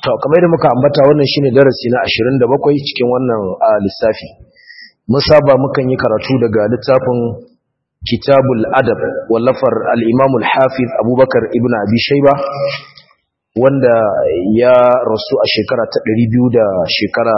to kamar da muka ambata wannan shine darasi na 27 cikin wannan lissafi mun saba mukan yi karatu daga littafin kitabul adab wallafar al-imam al-hafiz abubakar ibn abi shayba wanda ya rasu a shekara ta 200 da shekara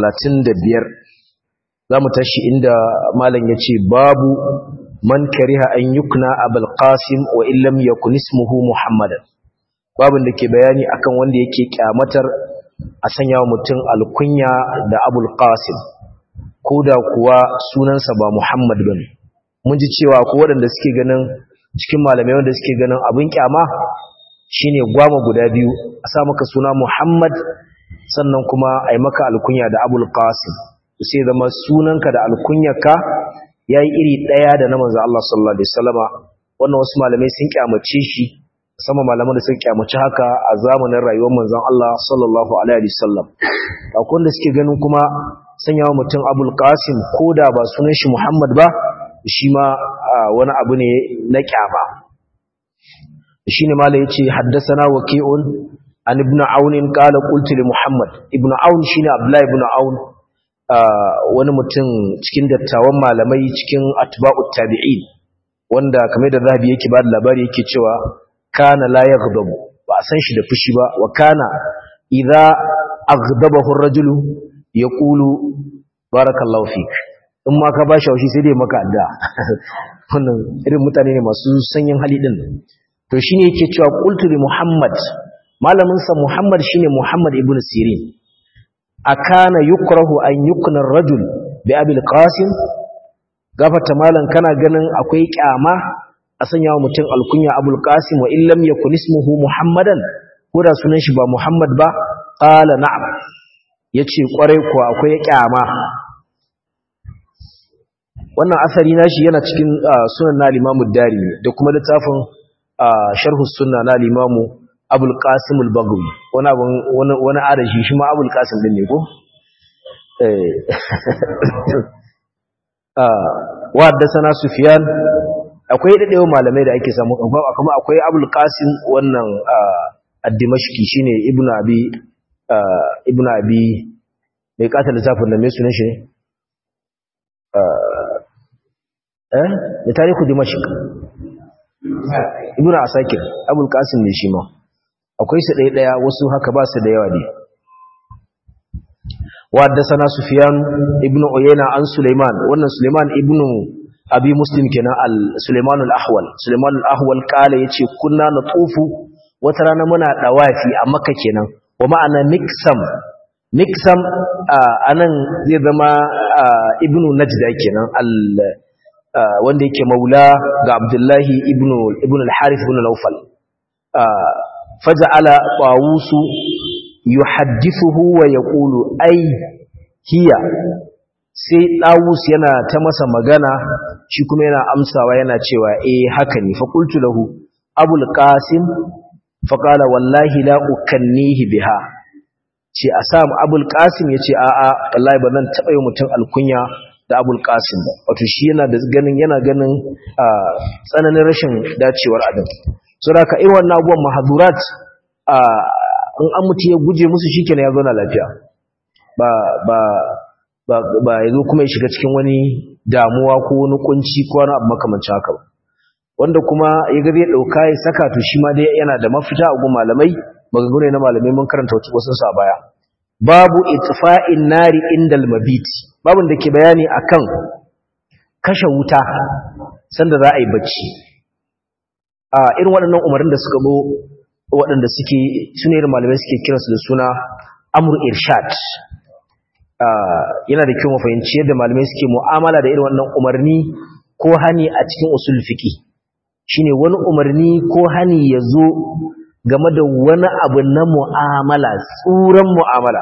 35 zamu tashi inda malam yace babu man kariha an yukna abul qasim wa illam yakun ismuhu muhammadan babin da ke bayani akan wanda yake kyamatar a sanya wa mutum alkunya da abul qasim ko da kuwa sunansa ba muhammad ba ne mun ji cewa ko waɗanda suke ganin cikin malamai wanda suke ganin abin kyama shine gwama guda biyu a sa maka suna muhammad sannan kuma a yi maka alkunya da abul qasim sai zama sunanka da alkunyarka ya yi iri ɗaya da na manzo Allah sallallahu alaihi wasallama wannan wasu malamai sun kyamace shi sama malaman da suka kyamaci haka a zamanin rayuwar manzon Allah sallallahu alaihi wasallam akwai da suke ganin kuma sanyawa mutum Abul Qasim koda ba sunan shi Muhammad ba shi ma wani abu ne na kyama shine malai yace haddathana waqi'un an ibn Aun qala qultu li Muhammad ibn Aun shine Abdullah ibn Aun wani mutum cikin dattawan malamai cikin atba'ut tabi'in wanda kamar da zahabi yake ba da labari yake cewa kana la yaghdabu ba a san shi da fushi ba wa kana idza aghdabahu ar-rajulu yaqulu barakallahu fik in ma ka ba shi haushi sai dai maka adda wannan irin mutane ne masu sanyin hali din to shine yake cewa qultu li muhammad malamin sa muhammad shine muhammad ibn sirin akana yukrahu an yukna ar-rajul bi abil qasim gafata malan kana ganin akwai kyama a sanya wa mutum alkunya abul qasim wa illam yakun ismuhu muhammadan ko da sunan shi ba muhammad ba qala na'am yace kwarai ko akwai kyama wannan asari nashi yana cikin sunan na limamu dari da kuma littafin sharh sunna na limamu abul qasim al-bagawi wani abun wani wani adashi shi ma abul qasim din ne ko eh wa haddathana sufyan akwai daɗewa malamai da ake samu kuma akwai abul qasim wannan ad-dimashqi shine ibnu abi ibnu abi mai kata lissafin da mai sunan shi eh da tarihu dimashq ibnu asakir abul qasim ne shi ma akwai su ɗaya ɗaya wasu haka ba su da yawa ne wa haddathana sufyan ibnu uyayna an sulaiman wannan sulaiman ibnu abi muslim kenan al Sulaiman al-Ahwal Sulaiman al-Ahwal kala yace kunna natufu wata rana muna dawafi a Makka kenan wa ma'ana miksam miksam anan zai zama ibnu najda kenan al wanda yake maula ga Abdullahi ibnu ibnu al-Harith ibn Nawfal faja'ala tawusu yuhaddithuhu wa yaqulu ay hiya sai ɗawus yana ta masa magana shi kuma yana amsawa yana cewa eh haka ne fa qultu lahu abul qasim fa qala wallahi la ukannihi biha ce a sam abul qasim yace a a wallahi ba zan taba yi mutum alkunya da abul qasim ba wato shi yana da ganin yana ganin tsananin rashin dacewar adam saboda ka irin wannan abubuwan mahadurat in an mutu ya guje musu shikenan ya zauna lafiya ba ba ba ya zo kuma ya shiga cikin wani damuwa ko wani kunci ko wani abu makamancin haka ba wanda kuma ya ga zai dauka ya saka to shi ma dai yana da mafita a gun malamai maganganu na malamai mun karanta wasu sa baya babu itfa'in nari indal mabiti babun da ke bayani akan kashe wuta sanda za a yi bacci a irin waɗannan umarnin da suka zo waɗanda suke sune irin malamai suke kiransu da suna amru irshad yana da kyau mu fahimci yadda malamai suke mu'amala da irin wannan umarni ko hani a cikin usul fiqi shine wani umarni ko hani yazo game da wani abu na mu'amala tsuran mu'amala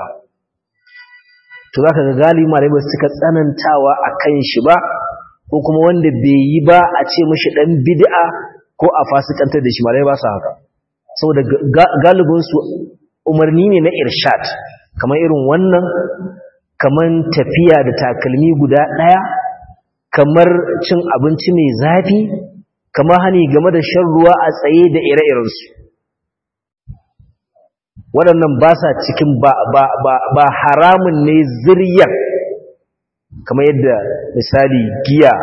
to zaka ga galibi malamai suka tsanantawa akan shi ba ko kuma wanda bai yi ba a ce mishi dan bid'a ko a fasikantar da shi malamai ba su haka saboda galibin su umarni ne na irshad kamar irin wannan kamar tafiya da takalmi guda ɗaya kamar cin abinci mai zafi kamar hani game da shan ruwa a tsaye da ire-irensu waɗannan ba sa cikin ba haramun ne ziryar kamar yadda misali giya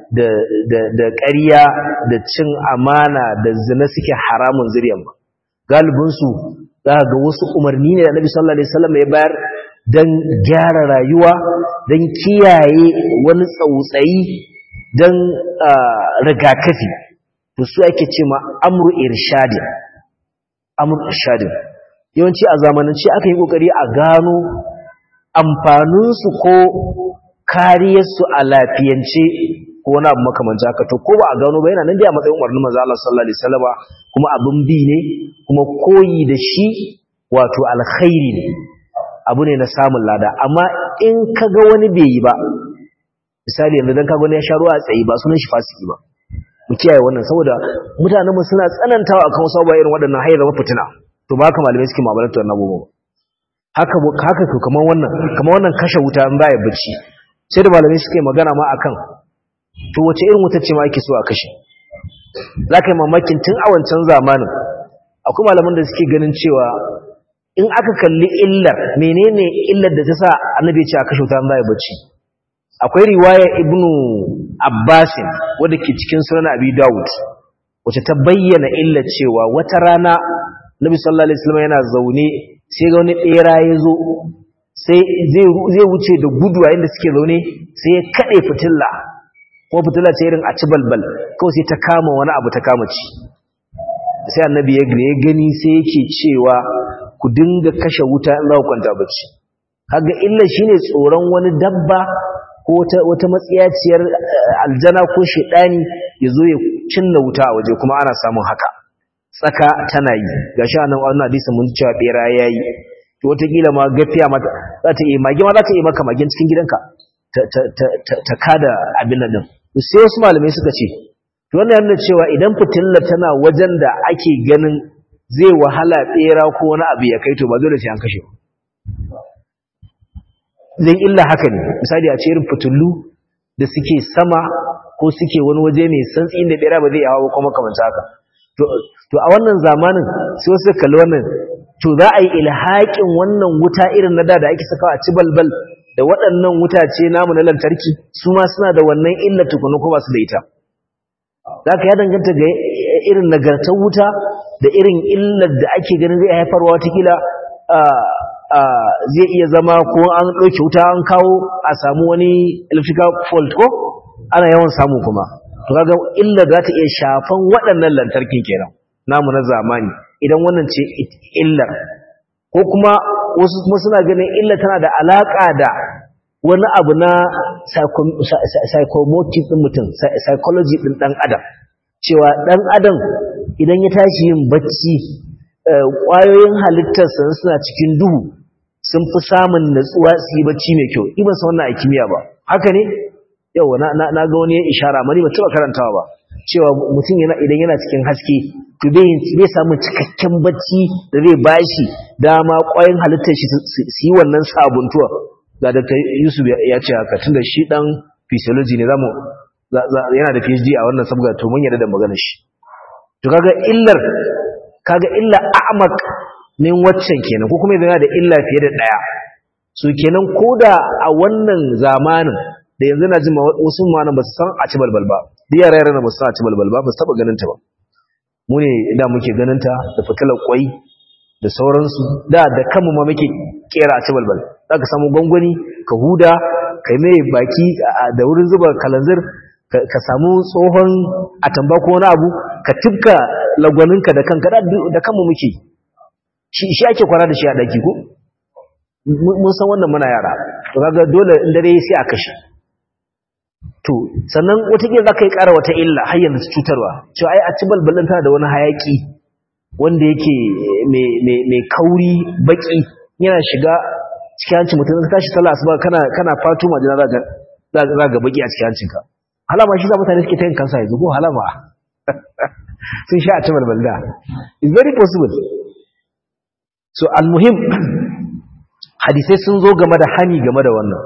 da ƙarya da cin amana da zina suke haramun ziryar ba galibinsu za ga wasu umarni ne da nabi sallallahu alaihi wasallam ya bayar don gyara rayuwa don kiyaye wani tsautsayi don rigakafi to su ake ce ma amru irshadin amru irshadin yawanci a zamanance aka yi kokari a gano amfaninsu ko kariyarsu a lafiyance ko wani abu makamanci haka to ko ba a gano ba yana nan dai a matsayin umarnin manzo Allah sallallahu alaihi wasallam kuma abin bi ne kuma koyi da shi wato alkhairi ne abu ne na samun lada amma in kaga wani bai yi ba misali yanzu dan kaga wani ya sha ruwa a tsayi ba sunan shi fasiki ba mu kiyaye wannan saboda mutanen mu suna tsanantawa akan wasu abubuwa irin waɗannan hayar zama fitina to ba haka malamai suke mu'amalantar wannan abubuwa haka haka to kamar wannan kamar wannan kashe wuta in ba ya bacci sai da malamai suke magana ma akan to wace irin wuta ce ma ake so a kashe za ka yi mamakin tun a wancan zamanin akwai malaman da suke ganin cewa in aka kalli illar menene illar da ta sa annabi ce a kashe wuta in ba ya bacci akwai riwaya ibnu abbasin wadda ke cikin sunan abi dawud wacce ta bayyana illar cewa wata rana nabi sallallahu alaihi wasallam yana zaune sai ga wani bera ya zo sai zai wuce da gudu a inda suke zaune sai ya kade fitilla ko fitilla ce irin a ci balbal kawai sai ta kama wani abu ta kama ci sai annabi ya gani sai yake cewa ku dinga kashe wuta in za ku kwanta bacci kaga illa shine tsoron wani dabba ko wata matsiyaciyar aljana ko shedani ya zo ya cinna wuta a waje kuma ana samun haka tsaka tana yi gashi anan wannan hadisi mun cewa bera yayi to wataƙila ma gafiya mata za ta yi mage ma za ta yi maka magen cikin gidanka ta kada abin nan din sai wasu malamai suka ce to wannan yana cewa idan fitilla tana wajen da ake ganin zai wahala bera ko wani abu ya kai to ba dole sai an kashe zai illa haka ne misali a ce irin fitullu da suke sama ko suke wani waje mai santsi inda bera ba zai yawa ba kuma kamar haka to a wannan zamanin sai wasu kalli wannan to za a yi ilhaƙin wannan wuta irin na da da ake sakawa a ci balbal da waɗannan wutace namu na lantarki su ma suna da wannan illa tukunu ko ba su da ita za ka ya danganta ga irin nagartar wuta da irin illar da ake ganin zai haifarwa watakila zai iya zama ko an ɗauke wuta an kawo a samu wani electrical fault ko ana yawan samu kuma to kaga illa za ta iya shafan waɗannan lantarkin kenan namu na zamani idan wannan ce illar ko kuma wasu kuma suna ganin illa tana da alaka da wani abu na psychomotive din mutum psychology din dan adam cewa dan adam idan ya tashi yin bacci ƙwayoyin halittarsa suna cikin duhu sun fi samun natsuwa su yi bacci mai kyau iban sa wannan a kimiyya ba haka ne yau na ga wani ya ishara mani ba taɓa karantawa ba cewa mutum yana idan yana cikin haske to bai samu cikakken bacci da zai bashi dama ƙwayoyin halittar shi su yi wannan sabuntuwa ga Dr. Yusuf ya ce haka tunda shi dan physiology ne zamu yana da PhD a wannan sabga to mun yarda da maganar shi to kaga illar kaga illa a'mak ne waccan kenan ko kuma yana da illa fiye da daya so kenan koda a wannan zamanin da yanzu na ji wasu ma ba su san a ci balbal ba duk yara yara ba su san a ci balbal ba ba su taba ganin ta ba mu ne da muke ganin ta da fitilar kwai da sauransu da da kanmu ma muke kera a ci balbal za ka samu gwangwani ka huda ka yi mai baki da wurin zuba kalanzir ka samu tsohon atamba ko wani abu ka tibka lagwaninka da kanka da kanmu muke shi ake kwana da shi a ɗaki ko mun san wannan muna yara to kaga dole in dare sai a kashe to sannan wataƙila za ka yi ƙara wata illa har yanzu cutarwa cewa ai a ci balbalin tana da wani hayaƙi wanda yake mai kauri baƙi yana shiga cikin hancin mutum ka tashi sallah asuba kana kana fatu majina za ga za ga baki a cikin hancinka halama shi za mutane suke ta yin kansa yanzu ko halama sun sha a ta balbalda it's very possible so almuhim hadisai sun zo game da hani game da wannan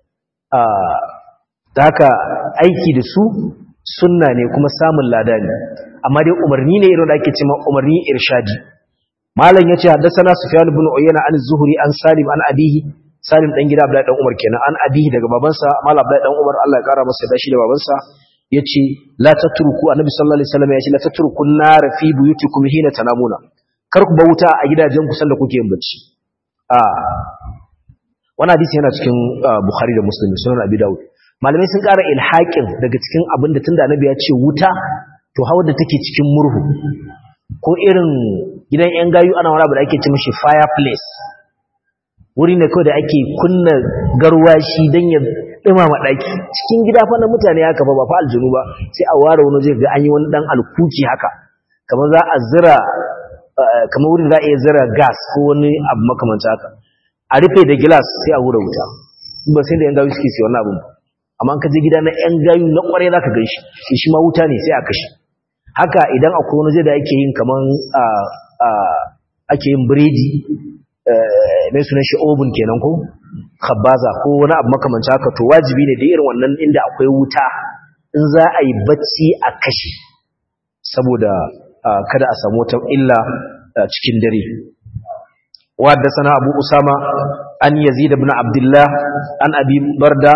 da haka aiki da su sunna ne kuma samun lada ne amma dai umarni ne irin da ake cewa umarni irshadi malam yace haddathana sufyan ibn uyayna an az-zuhri an salim an abihi salim dan gida abdullahi dan umar kenan an abihi daga babansa malam abdullahi dan umar Allah ya kara masa da shi da babansa yace la tatruku annabi sallallahu alaihi wasallam yace la tatruku nar fi buyutikum hina tanamuna kar ku bauta a gidajen ku sanda kuke yin bacci a wannan hadisi yana cikin bukhari da muslim sunan abi daud malamai sun kara ilhaqin daga cikin abinda tunda annabi ya ce wuta to hawa da take cikin murhu ko irin gidan yan gayu ana wani abu da ake ce mishi fireplace wuri ne kawai da ake kunna garwashi don ya dumama ɗaki cikin gida fa na mutane haka ba ba fa aljunu ba sai a ware wani zai ga an yi wani ɗan alkuki haka kamar za a zira kamar wurin za a iya zira gas ko wani abu makamanta haka a rufe da gilas sai a wura wuta ba sai da yan gayu suke sai wannan abin amma ka je gida na yan gayu na kwarai za ka gan shi shi ma wuta ne sai a kashe haka idan akwai wani zai da ake yin kamar ake yin biredi mai sunan shi oven kenan ko khabaza ko wani abu makamanci haka to wajibi ne da irin wannan inda akwai wuta in za a yi bacci a kashe saboda kada a samu wata illa cikin dare wadda sana abu usama an yazid ibn abdullah an abi barda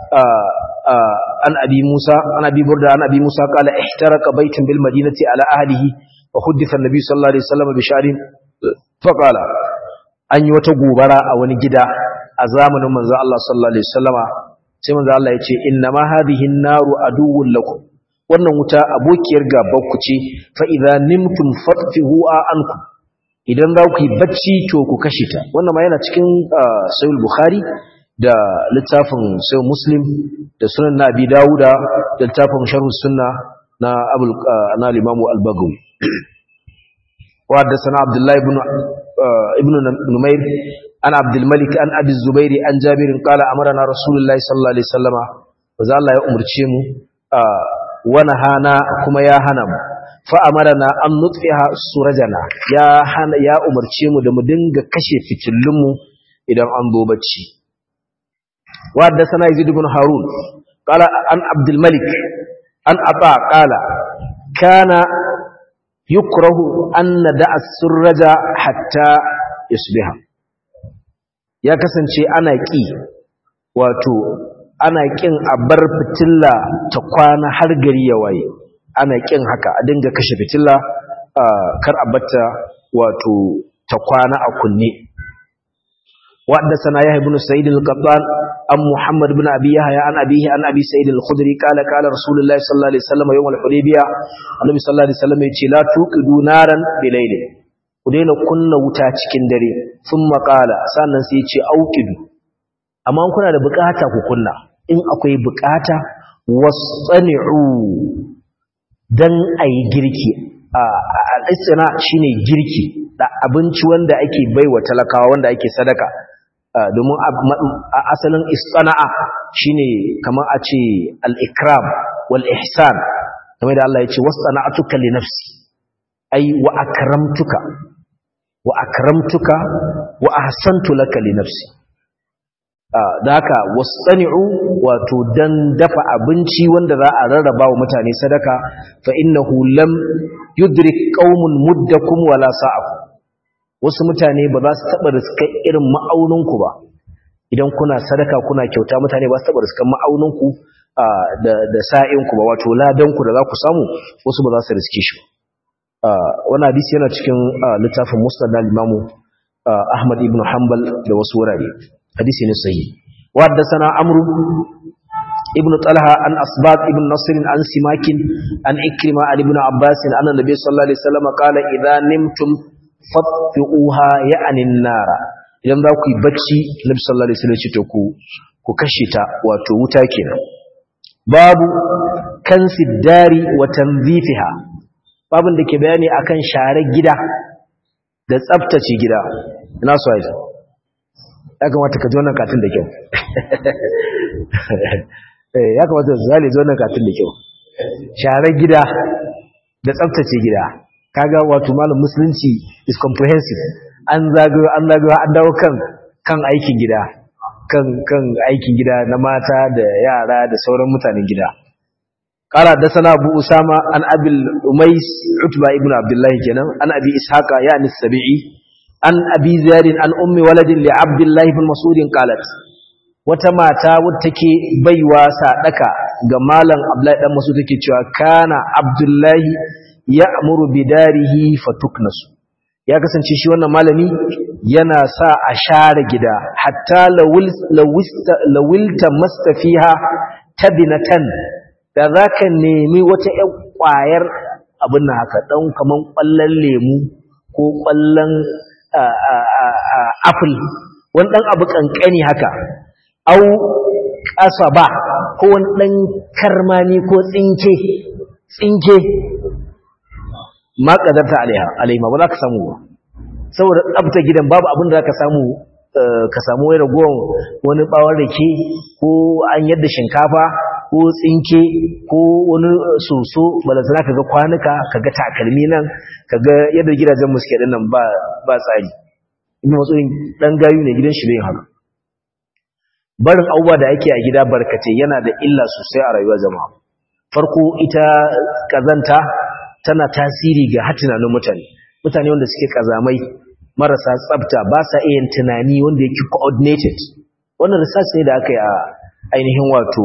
an abi musa an abi burda an abi musa qala ihtaraka baytun bil madinati ala ahlihi wa hudditha an-nabi sallallahu alaihi wasallam bi sha'rin fa qala an yi wata gobara a wani gida a zamanin manzo Allah sallallahu alaihi wasallama sai manzo Allah ya ce inna ma hadhihi an-naru aduwwun lakum wannan wuta abokiyar gaban ku ce fa idza nimtum fatfihu ankum idan za ku yi bacci to ku kashe ta wannan ma yana cikin sahih bukhari da littafin sahih muslim da sunan nabi dauda da littafin sharh sunna na abul na limamu al-bagawi wa haddathana abdullah ibn ibn numayr an abdul malik an abi zubair an jabir qala amarna rasulullahi sallallahu alaihi wasallama wa Allah ya umurce mu wa nahana kuma ya hana mu fa'amarana an nutfiha surajana ya hana ya umarce mu da mu dinga kashe fitillunmu idan an zo bacci wa haddathana yazid ibn harun qala an abdul malik an aba qala kana yukrahu an nada'a surraja hatta yusbiha ya kasance ana ki wato ana kin a bar fitilla ta kwana har gari ya waye ana kin haka a dinga kashe fitilla kar a batta wato ta kwana a kunne wadda sana ya ibn sa'id al-qattan an muhammad ibn abi yahya an abihi an abi sa'id al-khudri qala qala rasulullahi sallallahu alaihi wasallam yawm al-hudaybiyah annabi sallallahu alaihi wasallam yace la tuqidu naran bilayl ku daina kunna wuta cikin dare thumma qala sannan sai yace auqidu amma kuna da bukata ku kunna in akwai bukata wasani'u dan a yi girki a shi ne girki da abinci wanda ake baiwa talakawa wanda ake sadaka domin asalin istana'a shi ne kamar a ce al'ikram wal'ihsan kamar da Allah ya ce wasu sana'atuka li nafsi ai wa akramtuka wa akramtuka wa ahsantu laka li nafsi da haka wasani'u wato dan dafa abinci wanda za a rarraba wa mutane sadaka fa innahu lam yudrik qaumun muddakum wala sa'akum wasu mutane ba za su taba riska irin ma'auninku ba idan kuna sadaka kuna kyauta mutane ba su taba riskan ma'auninku da da sa'inku ba wato ladanku da za ku samu wasu ba za su riske shi wannan hadisi yana cikin littafin musnad al-imamu Ahmad ibn Hanbal da wasu wurare hadisi ne sahihi wa haddathana amru ibn talha an asbat ibn nasr an simakin an ikrima an ibn abbas anna nabiy sallallahu alaihi wasallam qala idha nimtum fatfi'uha ya'ni an-nara idan za ku yi bacci nabi sallallahu alaihi wasallam ce to ku ku kashe ta wato wuta kenan babu kansi dari wa tanzifiha babun da ke bayani akan share gida da tsaftace gida ina so ai ya kamata ka ji wannan katin da kyau ya kamata zali ji wannan katin da kyau share gida da tsaftace gida kaga wato malam musulunci is comprehensive an zagayo an zagayo an dawo kan kan aikin gida kan kan aikin gida na mata da yara da sauran mutanen gida قال حدثنا أبو أسامة عن أبي الأميس عتبة ابن عبد الله كنا عن أبي إسحاق يعني السبيعي عن أبي زياد عن أم ولد لعبد الله بن مسعود قالت وتماتا وتكي بيوا سادكا جمالا عبد الله بن مسعود تكي كان عبد الله يأمر بداره فتكنس ya kasance shi wannan malami yana sa a share gida hatta lawilta mastafiha tabinatan da za ka nemi wata ‘yan ƙwayar abin na haka ɗan kaman ƙwallon lemu ko ƙwallon apple wani ɗan abu ƙanƙani haka au ƙasa ba ko wani ɗan karmani ko tsinke tsinke ma ƙadarta alaima ba za ka samu ba saboda tsabta gidan babu abin da za ka samu ka samu wai ragowar wani ɓawon rake ko an yadda shinkafa ko tsinke ko wani soso balantana kaga kwanuka kaga takalmi nan kaga yadda gidajen muske din nan ba ba tsari ina matsayin dan gayu ne gidan shi bai haka barin abubuwa da ake a gida barkatai yana da illa sosai a rayuwar jama'a farko ita kazanta tana tasiri ga hatunanin mutane mutane wanda suke kazamai marasa tsafta ba sa iya tunani wanda yake coordinated wannan research ne da aka yi a ainihin wato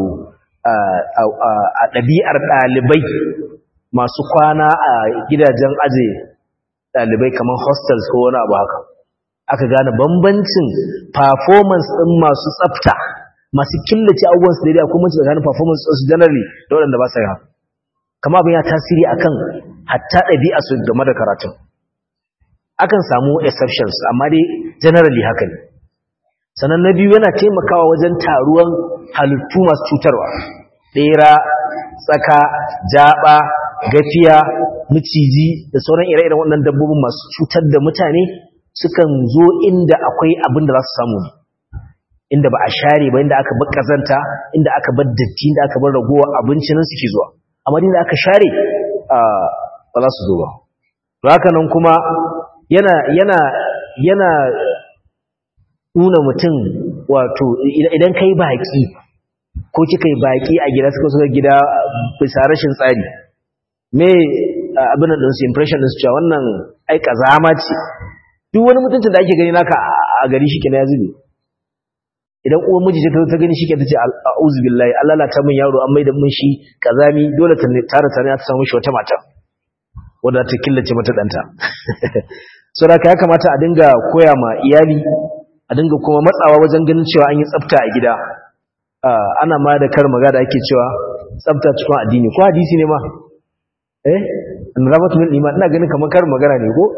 a ɗabi'ar ɗalibai masu kwana a gidajen aje ɗalibai kamar hostels ko wani abu haka aka gane bambancin performance ɗin masu tsafta masu killace abubuwan su daidai kuma mace tsakanin performance ɗinsu generally da waɗanda ba sa yi haka kama abin ya tasiri akan hatta ɗabi'a su game da karatun akan samu exceptions amma dai generally haka ne sannan na biyu yana taimakawa wajen taruwan halittu masu cutarwa ɗera tsaka jaba gafiya miciji da sauran ire-iren waɗannan dabbobin masu cutar da mutane sukan zo inda akwai abin da za su samu ne inda ba a share ba inda aka bar kazanta inda aka bar datti inda aka bar ragowar abinci nan suke zuwa amma inda aka share ba za su zo ba to haka nan kuma yana yana yana nuna mutum wato idan kai baki ko kika yi baki a gida suka suka gida bisa rashin tsari me abin da su impression din su cewa wannan ai kazama ce duk wani mutuncin da ake gani naka a gari shi kenan ya zube idan uwan miji ta ta gani shi ke ta ce a'udhu billahi Allah la ta min yaro an maida mun shi kazami dole ta tare tare ta samu shi wata mata wanda ta killace mata danta saboda ya kamata a dinga koya ma iyali a dinga kuma matsawa wajen ganin cewa an yi tsafta a gida ana ma da kar magana ake cewa tsafta cikin addini ko hadisi ne ma eh annabatu min iman ina ganin kamar kar magana ne ko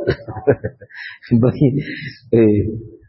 eh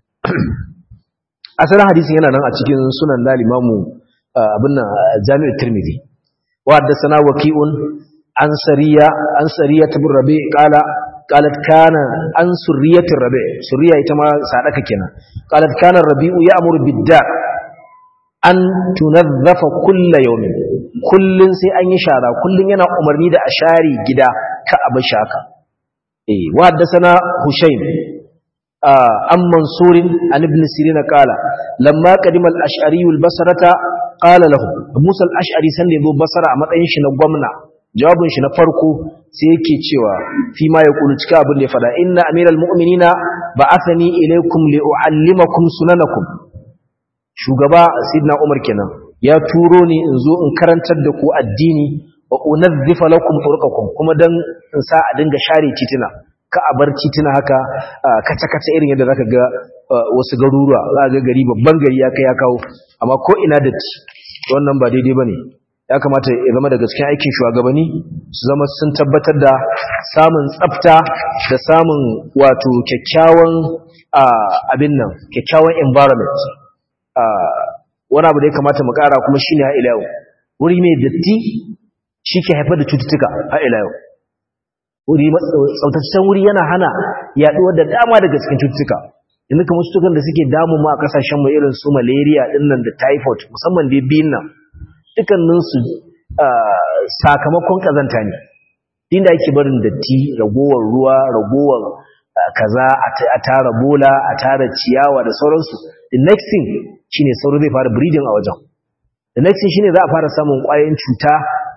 asalin hadisin yana nan a cikin sunan na limamu abin nan jami'ar tirmidhi wa haddathana waqi'un an sariya an sariya tabur rabi qala qalat kana an surriyatir rabi surriya ita ma sadaka kenan qalat kana rabi'u ya'muru bid-dar an tunazzafa kulla yawmin kullun sai an yi shara kullun yana umarni da a share gida ka abu shaka eh wa haddathana hushaym an mansurin an ibn sirina qala lamma qadima al-ash'ari al-basrata qala lahu musa al-ash'ari san da yazo basra a matsayin shi na gwamna jawabin shi na farko sai yake cewa fi ma yaqulu cika abin da ya fada inna amiral mu'minina ba'athani ilaykum li'uallimakum sunanakum shugaba sidna umar kenan ya turo ni in zo in karantar da ku addini wa unazzifa lakum turqakum kuma dan in sa a dinga share titina ka a bar titina haka kace kace irin yadda zaka ga wasu garuruwa za ga gari babban gari ya kai ya kawo amma ko ina da ci wannan ba daidai bane ya kamata ya zama da gaskiya aikin shugabanni su zama sun tabbatar da samun tsafta da samun wato kyakkyawan abin nan kyakkyawan environment wani abu da ya kamata mu kara kuma shine ha ila yau wuri mai datti shi ke haifar da cututtuka ha ila yau wuri tsaftataccen wuri yana hana yaduwar da dama daga cikin cututtuka yanzu kamar cututtukan da suke damu mu a kasashen mu irin su malaria dinnan da typhoid musamman dai biyun nan dukkanin su sakamakon kazanta ne inda ake barin datti ragowar ruwa ragowar kaza a tara bola a tara ciyawa da sauransu the next thing shine sauro zai fara breeding a wajen the next thing shine za a fara samun ƙwayoyin cuta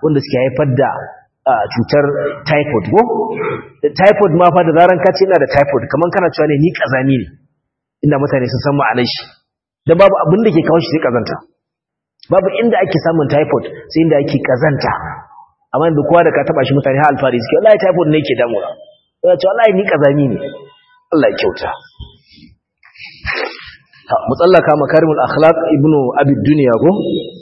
wanda suke haifar da cutar typhoid ko typhoid ma fa da zaran ka ce ina da typhoid kaman kana cewa ne ni kazami ne inda mutane sun san ma'anar shi dan babu abin da ke kawo shi sai kazanta babu inda ake samun typhoid sai inda ake kazanta amma inda kowa da ka taba shi mutane har alfari suke wallahi typhoid ne yake damuwa ya ce wallahi ni kazami ne Allah ya kyauta mutsallaka makarimul akhlaq ibnu abi dunya ko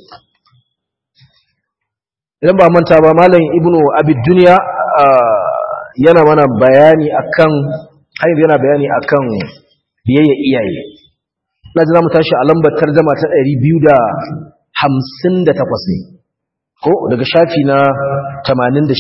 idan ba manta ba malam ibnu abi dunya yana mana bayani akan har yana bayani akan biyayya iyaye na ji zamu tashi a lambar tarjuma ta 258 ne ko daga shafi na 86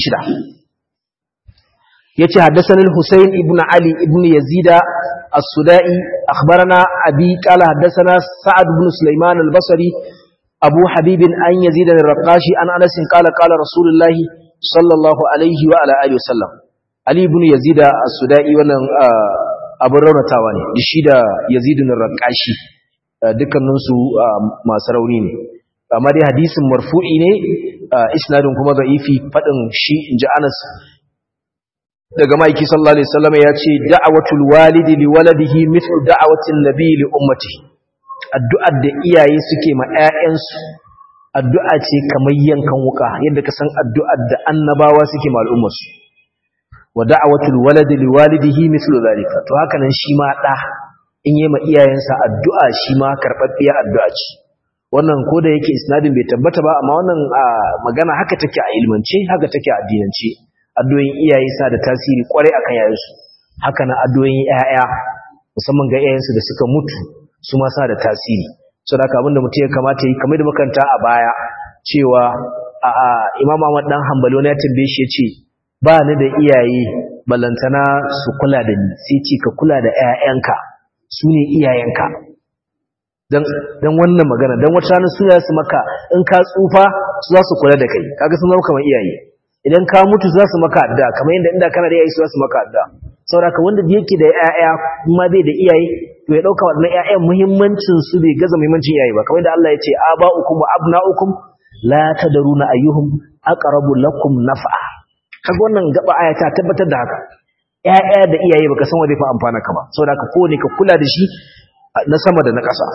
yace haddathana al-husayn ibn ali ibn yazida السدائي أخبرنا أبي قال حدثنا سعد بن سليمان البصري أبو حبيب أن يزيد الرقاشي عن أنس قال قال رسول الله صلى الله عليه وعلى آله وسلم علي بن يزيد السدائي wannan abin raunatawa ne da shi da yazid al-raqashi dukkaninsu masu rauni ne amma dai hadisin marfu'i ne isnadin kuma da'ifi fadin shi inji Anas daga maiki sallallahu alaihi wasallam ya ce da'awatul walidi li waladihi mithlu da'awatin nabi li ummati addu'ar da iyaye suke ma ƴaƴansu addu'a ce kamar yankan wuka yadda ka san addu'ar da annabawa suke ma al'ummarsu wa da'awatul waladi li walidihi mithlu zalika to haka nan shi ma da in yi ma iyayensa addu'a shi ma karɓaɓɓiyar addu'a ce wannan ko da yake isnadin bai tabbata ba amma wannan magana haka take a ilmance haka take a addinance addu'o'in iyaye sa da tasiri kwarai akan yayansu haka na addu'o'in yaya musamman ga yayansu da suka mutu su ma sa da tasiri so da abin da mutum ya kamata yi kamar da makanta a baya cewa a imam Ahmad dan Hanbali wani ya tambaye shi yace ba ni da iyaye balantana su kula da ni sai ce ka kula da ƴaƴanka su ne iyayenka dan dan wannan magana dan wata rana su su maka in ka tsufa su za su kula da kai kaga sun zama kamar iyaye idan ka mutu za su maka adda kamar yadda inda kana da iyaye su za su maka adda saboda wanda yake da ƴaƴa kuma bai da iyaye to ya dauka wannan ƴaƴan muhimmancin su bai gaza muhimmancin iyaye ba kamar yadda Allah ya ce aba'ukum wa abna'ukum la tadruna ayyuhum aqrabu lakum naf'a kaga wannan gaba aya ta tabbatar da haka ƴaƴa da iyaye baka san wanda fa amfana ka ba saboda ka ko ne ka kula da shi na sama da na ƙasa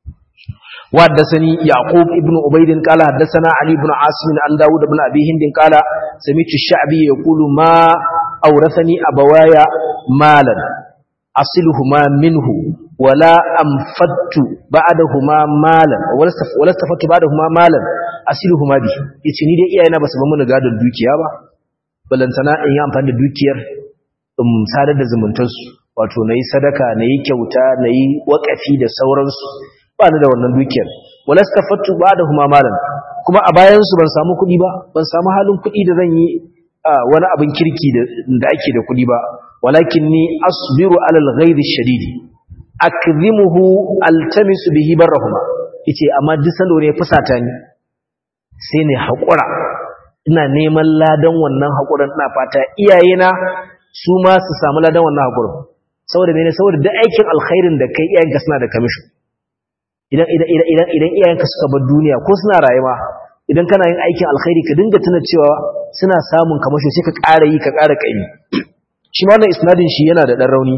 وحدثني يعقوب ابن عبيد قال حدثنا علي بن عاصم عن داود بن أبي هند قال سمعت الشعبي يقول ما أورثني أبوايا مالا أصلهما منه ولا أنفدت بعدهما مالا ولا استفدت بعدهما مالا أصلهما به يتني دي إيانا بس بمنا قادر دوكيا با balantana in yi amfani da dukiyar in sadar da zumuntarsu wato na yi sadaka na yi kyauta na yi waƙafi da sauransu ba ni da wannan dukiyar wala stafattu ba'dahuma malan kuma a bayan su ban samu kuɗi ba ban samu halin kuɗi da zan yi wani abin kirki da ake da kuɗi ba walakinni asbiru ala al-ghayr ash-shadid akzimuhu altamisu bihi barrahuma yace amma duk salo ne fusata ni sai ne hakura ina neman ladan wannan hakurin ina fata iyayena su ma su samu ladan wannan hakurin saboda mene saboda duk aikin alkhairin da kai iyayenka suna da kamishin idan idan idan idan iyayenka suka bar duniya ko suna rayuwa idan kana yin aikin alkhairi ka dinga tuna cewa suna samun kamasho sai ka ƙara yi ka ƙara ƙaimi shi ma wannan isnadin shi yana da dan rauni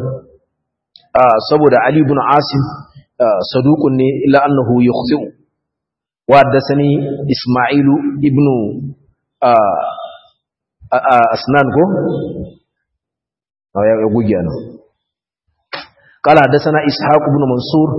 saboda Ali ibn Asim saduqun ne illa annahu yukhzi'u wa haddathani Isma'ilu ibn Asnan ko ya gugiya nan قال حدثنا إسحاق بن منصور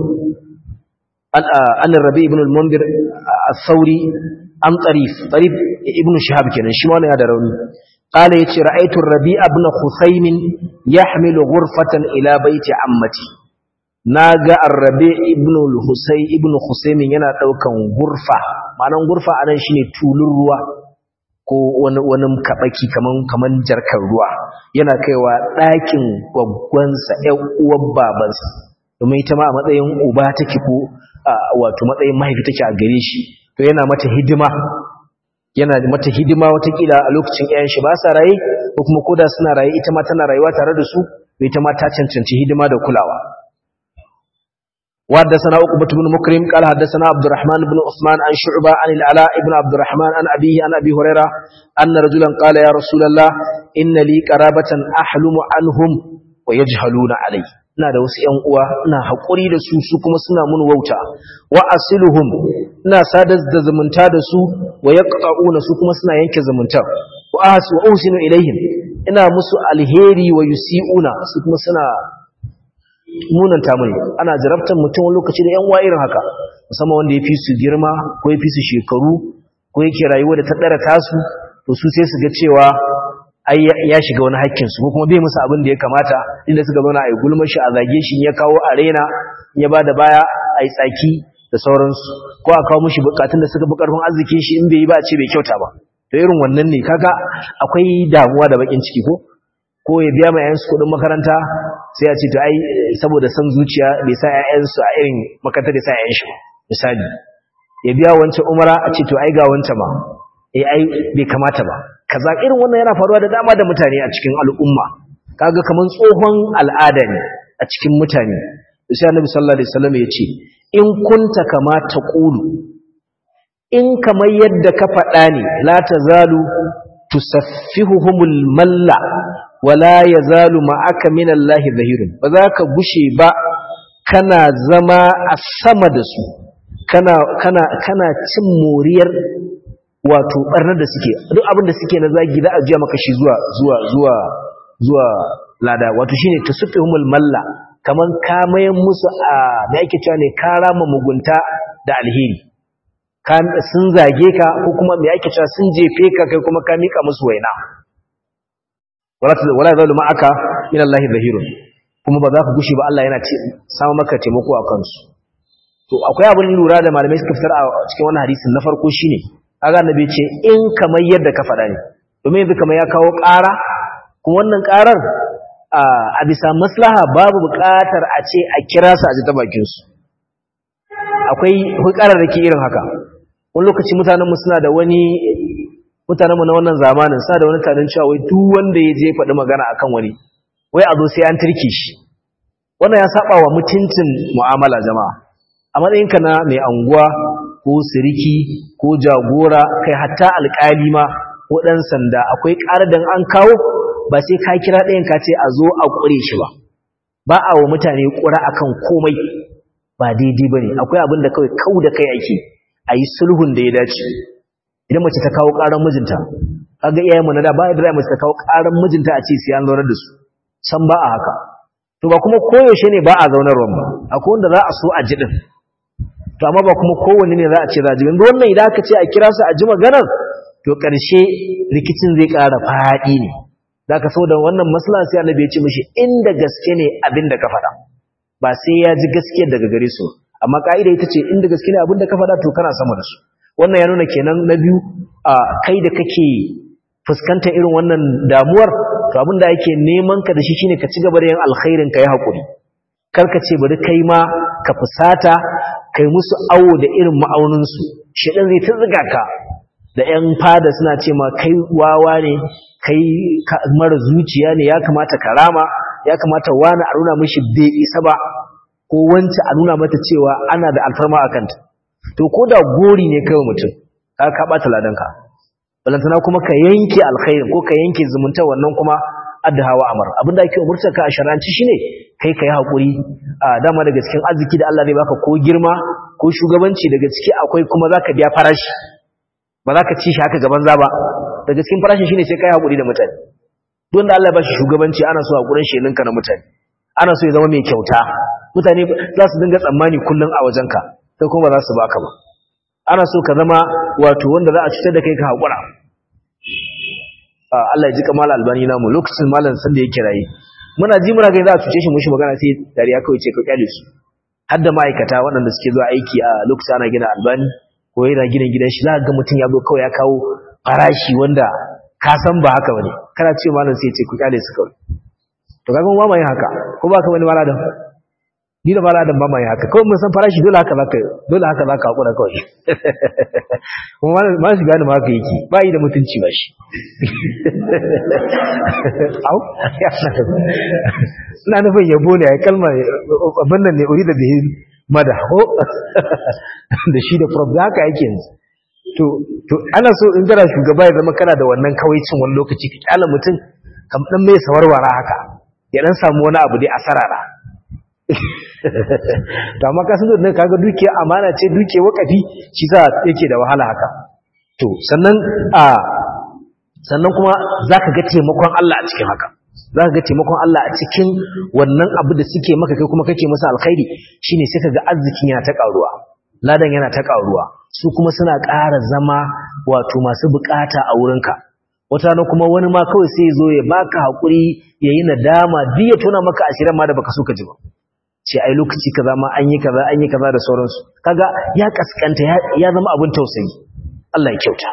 عن الربيع بن المنذر الثوري عن طريف طريف ابن شهاب كان شمال هذا روني قال يتي رأيت الربيع بن خثيم يحمل غرفة إلى بيت عمتي ناغا الربيع ابن الحسين ابن خثيم yana daukan gurfa ma'anan gurfa anan shine tulun ruwa ko wani wani kabaki kaman kaman jarkar ruwa yana kaiwa ɗakin gwaggwansa ƴan uwan babansa domin ita ma a matsayin uba take ko wato matsayin mahaifi take a gare shi to yana mata hidima yana mata hidima watakila a lokacin ƴaƴan shi ba sa raye ko kuma koda suna raye ita ma tana rayuwa tare da su to ita ma ta cancanci hidima da kulawa وحدثنا عقبة بن مكرم قال حدثنا عبد الرحمن بن عثمان عن شعبة عن العلاء بن عبد الرحمن عن أبيه عن أبي هريرة أن رجلا قال يا رسول الله إن لي قرابة أحلم عنهم ويجهلون علي ina da wasu ƴan uwa ina haƙuri da su su kuma suna mun wauta wa asiluhum ina sadar da zumunta da su wa yaqta'una su kuma suna yanke zumunta wa ahsu wa usinu ilaihim ina musu alheri wa yusiuna su kuma suna munanta mini ana jarabtar mutum wani lokaci da ƴan uwa irin haka musamman wanda ya fi su girma ko ya fi su shekaru ko yake rayuwa da ta ɗara tasu to su sai su ga cewa ai ya shiga wani haƙƙinsu ko kuma bai musu abin da ya kamata inda suka zauna a yi gulmar shi a zage shi ya kawo arena ya ba da baya a yi tsaki da sauransu ko a kawo mushi bukatun da suka fi ƙarfin arzikin shi in bai yi ba a ce bai kyauta ba to irin wannan ne kaga akwai damuwa da bakin ciki ko ko ya biya ma 'ya'yansu kuɗin makaranta sai a ce to ai saboda san zuciya bai sa 'ya'yansu a irin makarantar da sa 'ya'yan shi misali ya biya wancan umara a ce to ai ga wancan ma eh ai bai kamata ba kaza irin wannan yana faruwa da dama da mutane a cikin al'umma kaga kaman tsohon al'ada ne a cikin mutane sai annabi sallallahu alaihi wasallam ya ce in kunta kama taqulu in kamar yadda ka faɗa ne la tazalu tusaffihuhumul malla wala yazalu ma'aka minallahi zahirun ba za ka gushe ba kana zama a sama da su kana kana kana cin moriyar wato barnar da suke duk abin da suke na zagi za a jiya maka shi zuwa zuwa zuwa zuwa lada wato shine tasuffuhumul malla kaman kamayen musu a me ake cewa ne karama mugunta da alheri sun zage ka ko kuma me ake cewa sun jefe ka kai kuma ka mika musu waina wala wala zalu ma'aka min Allah zahirun kuma ba za ka gushi ba Allah yana ce samu maka taimako a kansu to akwai abin lura da malamai suka fitar a cikin wannan hadisin na farko shine kaga annabi ce in kamar yadda ka faɗa ne domin yanzu kamar ya kawo ƙara kuma wannan ƙarar a bisa maslaha babu buƙatar a ce a kira su a ji ta bakin su akwai hukarar da ke irin haka wani lokaci mutanenmu suna da wani mutanenmu na wannan zamanin suna da wani tarin cewa wai duk wanda ya je faɗi magana akan wani wai a zo sai an turke shi wannan ya saba wa mutuncin mu'amala jama'a a matsayinka na mai anguwa ko siriki ko jagora kai hatta alƙali ma ko ɗan sanda akwai ƙarar da an kawo ba sai ka kira ɗayan ka ce a zo a ƙure shi ba ba a wa mutane ƙura akan komai ba daidai ba ne akwai abin da kawai kau da kai ake a yi sulhun da ya dace idan mace ta kawo ƙarar mijinta kaga iyayen mu na da ba da mace ta kawo ƙarar mijinta a ce sai an zaunar da su san ba a haka to ba kuma koyaushe ne ba a zaunarwa ba akwai wanda za a so a ji din to amma ba kuma kowanne ne za a ce za a ji yanzu wannan idan aka ce a kira su a ji maganar to ƙarshe rikicin zai ƙara faɗi ne za ka so da wannan maslaha sai annabi ya ce mishi inda gaske ne abin da ka faɗa ba sai ya ji gaskiyar daga gare su amma ka'ida ita ce inda gaske ne abin da ka faɗa to kana sama da su wannan ya nuna kenan na biyu a kai da kake fuskantar irin wannan damuwar to abin da ake neman ka da shi shine ka ci gaba da yin alkhairin ka yi haƙuri kar ka ce bari kai ma ka fusata kai musu awo da irin ma'auninsu shaɗan zai ta ziga ka da 'yan fada suna ce ma kai wawa ne kai mara zuciya ne ya kamata ka rama ya kamata wani a nuna mishi bai isa ba ko wancan a nuna mata cewa ana da alfarma a kanta to ko da gori ne kai mutum ka ka bata ladanka balantana kuma ka yanke alkhairin ko ka yanke zumunta wannan kuma addahawa amar abinda ake umurtar ka a sharanci shine kai kai hakuri a dama daga cikin arziki da Allah zai baka ko girma ko shugabanci daga ciki akwai kuma zaka biya farashi ba za ka ci shi haka gaban za ba daga cikin farashin shine sai kai hakuri da mutane don da Allah ya bashi shugabanci ana so hakurin shi ninka na mutane ana so ya zama mai kyauta mutane za su dinga tsammani kullun a wajenka sai kuma ba za su baka ba ana so ka zama wato wanda za a cutar da kai ka hakura Allah ya ji kamal albani namu lokacin malam san da yake rayi muna ji muna gani za a cuce shi mushi magana sai dariya kawai ce ka kyale su har da ma'aikata waɗanda suke zuwa aiki a lokacin ana gina albani ko yana gina gidan shi za ga mutum ya zo kawai ya kawo farashi wanda ka san ba haka bane kana ce malam sai ya ce ku kyale su kawai to kaga ba mai haka ko ba ka bane maladan ni da maladan ba mai haka kawai mun san farashi dole haka zaka dole haka zaka hakura kawai kuma malam ma shi gane ma haka yake ba yi da mutunci ba shi au ina nufin yabo ne kalma abin nan ne uri da bihi madaho da shi da prof da haka yake yanzu to to ana so in kana shugaba ya zama kana da wannan kawaicin wani lokaci ka kyala mutum kam dan mai sawarwara haka ya dan samu wani abu dai a sarara to amma ka san da kaga duke amana ce duke wakafi shi za yake da wahala haka to sannan a sannan kuma zaka ga taimakon Allah a cikin haka za ka ga taimakon Allah a cikin wannan abu da suke maka kai kuma kake masa alkhairi shine sai ka ga arzikin yana ta karuwa ladan yana ta karuwa su kuma suna ƙara zama wato masu bukata a wurinka wata na kuma wani ma kawai sai zo ya baka hakuri ya yi nadama duk ya tona maka asirin ma da baka so ka ji ba ce ai lokaci kaza ma an yi kaza an yi kaza da sauransu kaga ya kaskanta ya zama abin tausayi Allah ya kyauta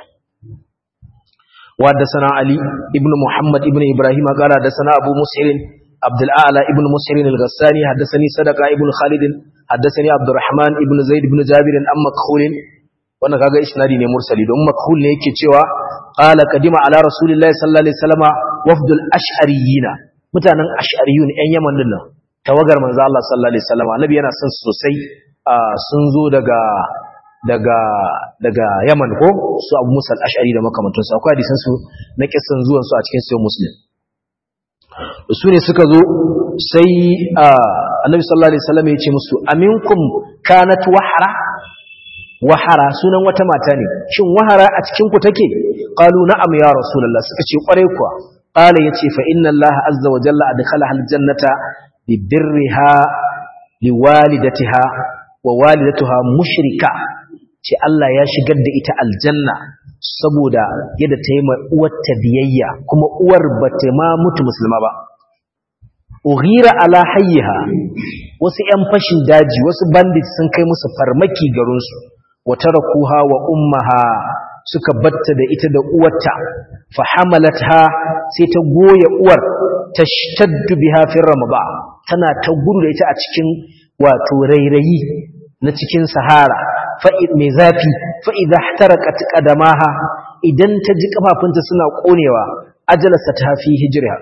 وحدثنا علي ابن محمد ابن إبراهيم قال حدثنا أبو مسهر عبد الأعلى ابن مسهر الغساني حدثني صدقة ابن خالد حدثني عبد الرحمن ابن زيد بن جابر أم مكحول wannan kaga isnadi ne mursali don makhul ne yake cewa qala qadima ala rasulillahi sallallahu alaihi wasallam wafdul ash'ariyina mutanen ash'ariyun ɗan yaman din nan tawagar manzo Allah sallallahu alaihi wasallam annabi yana son sosai sun zo daga daga daga Yaman ko su Abu Musa al-Ash'ari da makamantansu akwai hadisan su na kissan zuwan su a cikin sahih Muslim su ne suka zo sai Annabi sallallahu alaihi wasallam ya ce musu aminkum kanat wahara wahara sunan wata mata ne shin wahara a cikin ku take qalu na'am ya rasulullah suka ce kware kuwa qala yace fa inna allaha azza wa jalla adkhalaha al-jannata bi birriha liwalidatiha wa walidatuha mushrika ce Allah ya shigar da ita aljanna saboda yadda ta yi ma uwarta biyayya kuma uwar ba ta ma mutu musulma ba ughira ala hayyiha wasu ƴan fashin daji wasu bandits sun kai musu farmaki garinsu wa tarakuha wa ummaha suka batta da ita da uwarta fa hamalatha sai ta goye uwar tashtaddu biha fi ramaba tana ta gudu da ita a cikin wato rairayi na cikin sahara mai zafi fa'iza tarakat ƙadamaha idan ta ji ƙafafunta suna ƙonewa ajalasa ta fi hijira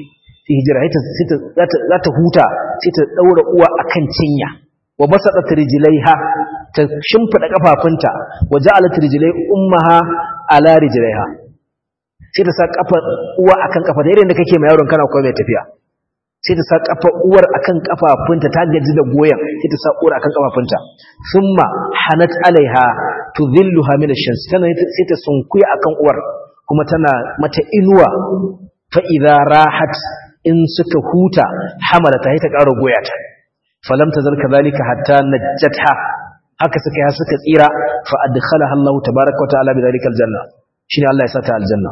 za ta huta sai ta ɗaura uwa a kan cinya wa basa ɗata rijilaiha ta shimfiɗa ƙafafunta wa ja'ala rijilai ummaha ala rijilaiha sai ta sa ƙafar uwa akan ƙafa da irin da kake mai yaron kana kuma mai tafiya sai ta sa kafa uwar akan kafafunta ta gaji da goyen sai ta sa uwar akan kafafunta thumma hanat alaiha tudhilluha min ash-shams tana sai ta sunkuya akan uwar kuma tana mata inuwa fa idza rahat in suka huta hamalata sai ta ƙara goya ta falam tazal kadhalika hatta najjatha haka suka ya suka tsira fa adkhalaha Allah tabaaraka wa ta'ala bi dhalika al-janna shine Allah ya sata aljanna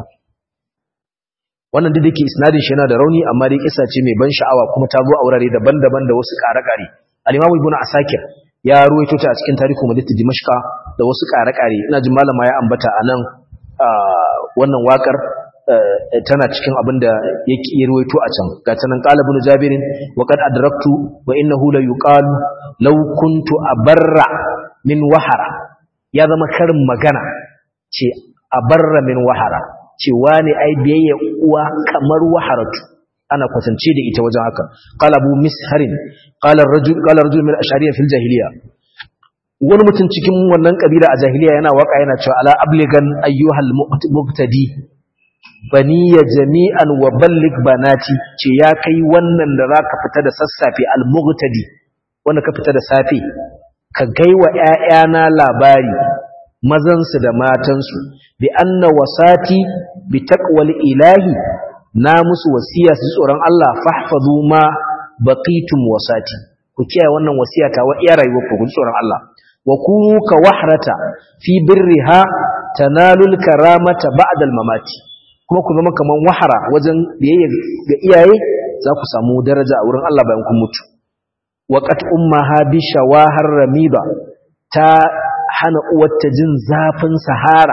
wannan duk dake isnadin shi yana da rauni amma dai kisa ce mai ban sha'awa kuma ta zo a wurare daban-daban da wasu ƙare-ƙare al-Imam Ibn Asakir ya ruwaito ta a cikin tarihu Madinatu Dimashqa da wasu ƙare-ƙare ina jin malama ya ambata anan wannan wakar tana cikin abin da yake ya ruwaito a can ga tanan qala ibn Jabir wa qad adraktu wa innahu la yuqalu law kuntu abarra min wahara ya zama karin magana ce abarra min wahara cewa ne ai biyayya uwa kamar waharatu ana kwatance da ita wajen haka qala abu misharin qala ar-rajul qala rajul min ashariya fil jahiliya wani mutum cikin wannan kabila a jahiliya yana waka yana cewa ala abligan ayyuhal muqtadi baniya jami'an wa ballig banati ce ya kai wannan da zaka fita da sassafe al-muqtadi wanda ka fita da safe ka gaiwa ƴaƴana labari mazansu da matansu bi anna wasati bi taqwal ilahi na musu wasiya su tsoron Allah fahfazu ma baqitum wasati ku kiyaye wannan wasiya ta wa iya rayuwar ku tsoron Allah wa kunu ka wahrata fi birriha tanalul karamata ba'da al mamati kuma ku zama kaman wahara wajen biyayya ga iyaye za ku samu daraja a wurin Allah bayan kun mutu wa qat ummaha bi shawahar ramiba ta hana uwarta jin zafin sahara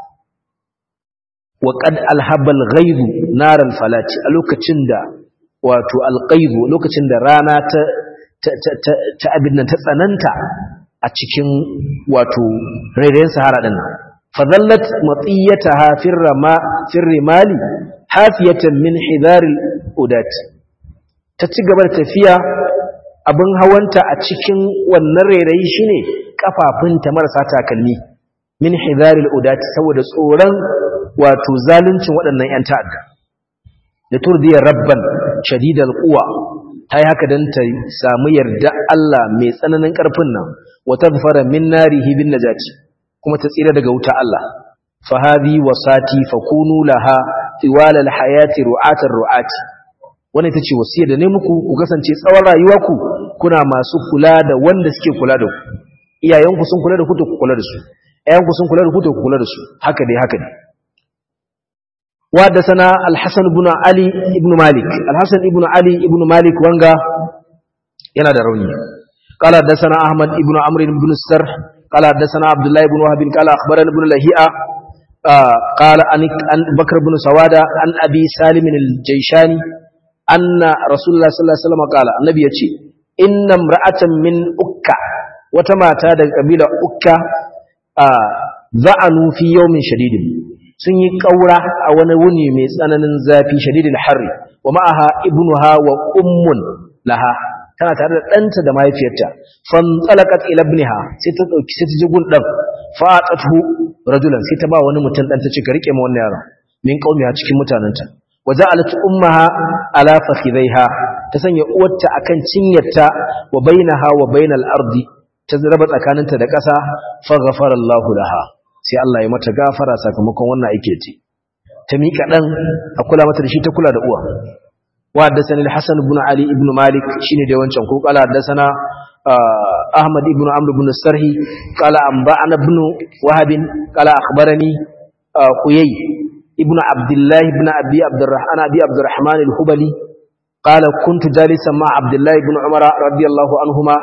wa qad alhabal ghaizu naral falati a lokacin da wato alqaizu lokacin da rana ta ta abin nan ta tsananta a cikin wato rairayin sahara din fadallat matiyataha firrama firrimali hafiyatan min hidaril udat ta ci gaba da tafiya abin hawanta a cikin wannan rairayi shine kafafunta marasa takalmi min hidharil udati saboda tsoron wato zaluncin waɗannan ƴan ta'adda da turdiya rabban shadidal quwa tayi haka dan ta samu yarda Allah mai tsananin ƙarfin nan wa tadfara min narihi bin najati kuma ta tsira daga wuta Allah fa hadhi wasati fakunu laha tiwal al hayati ru'atar ru'ati wannan ita ce wasiyar da ne muku ku kasance tsawon rayuwarku kuna masu kula da wanda suke kula da ku iyayenku sun kula da ku to ku kula da su ƴaƴanku sun kula da ku to ku kula da su haka dai haka dai وحدثنا الحسن بن علي بن مالك الحسن بن علي بن مالك وانغا yana da rauni قال حدثنا احمد بن عمرو بن السر قال حدثنا عبد الله بن وهب قال اخبرنا ابن لهيئه قال عن بكر بن سواده عن ابي سالم الجيشاني ان رسول الله صلى الله عليه وسلم قال النبي yace inna imra'atan min ukka wata mata daga kabila ukka za'anu fi yawmin shadidin sun yi ƙaura a wani wuni mai tsananin zafi shadidin harri wa ma'aha ibnuha wa ummun laha tana tare da ɗanta da mahaifiyarta fan tsalakat ila ibniha sai ta dauki sai ta ji gun dan fa'atatu rajulan sai ta ba wani mutum dan ta ce ka rike ma wannan yaron min qaumiha cikin mutananta wa ja'alat ummaha ala fakhidaiha ta sanya uwarta akan cinyarta wa bainaha wa bainal ardi ta raba tsakaninta da ƙasa fa ghafara Allahu laha sai Allah ya mata gafara sakamakon wannan aike ce ta mika dan a kula mata da shi ta kula da uwa wa haddathani al-Hasan ibn Ali ibn Malik shine da wancan ko kala haddathana Ahmad ibn Amr ibn Sarhi kala anba'ana ibn Wahab kala akhbarani Huyay ibn Abdullah ibn Abi Abdurrahman Abi Abdurrahman al-Hubali قال كنت جالسا مع عبد الله بن عمر رضي الله عنهما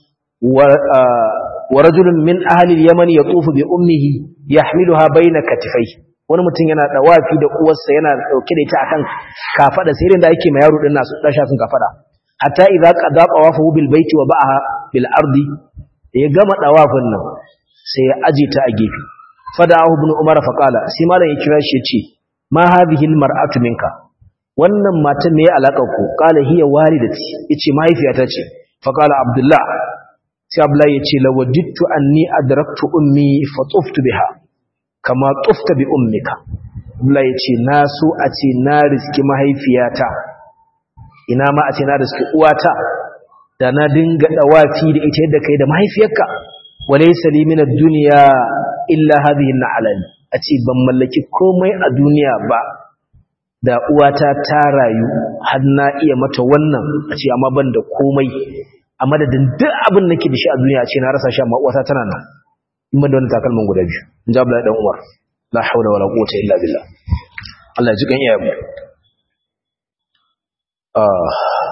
ورجل من أهل اليمن يطوف بأمه يحملها بين كتفيه wani mutum yana dawafi da uwarsa yana dauke da ita akan kafada sai irin da ake ma yaro din nasu dan shafin kafada hatta idza qada tawafu bil baiti wa ba'aha bil ardi ya gama dawafin nan sai ya aje ta a gefe fada'ahu ibn umar fa qala sai malam ya kira shi ya ce ma hadhihi al mar'atu minka wannan matan me alakar ku qala hiya walidati yace mahaifiyata ce fa qala abdullah sai abdullahi ya ce lawajittu anni adraktu ummi fa tuftu biha kama tufta bi ummika abdullahi ya ce na so a ce na riski mahaifiyata ina ma a ce na riski uwata da na dinga dawafi da ita yadda kai da mahaifiyarka walaysa li min ad-dunya illa hadhihi an a ce ban mallaki komai a duniya ba da uwata ta rayu har na iya mata wannan a ce amma ban da komai a madadin duk abin nake da shi a duniya ce na rasa shi amma uwata tana nan in ban da wannan takalman guda biyu in ji Abdullahi dan Umar la haula wala quwwata illa billah Allah ya ji kan iyayenmu ah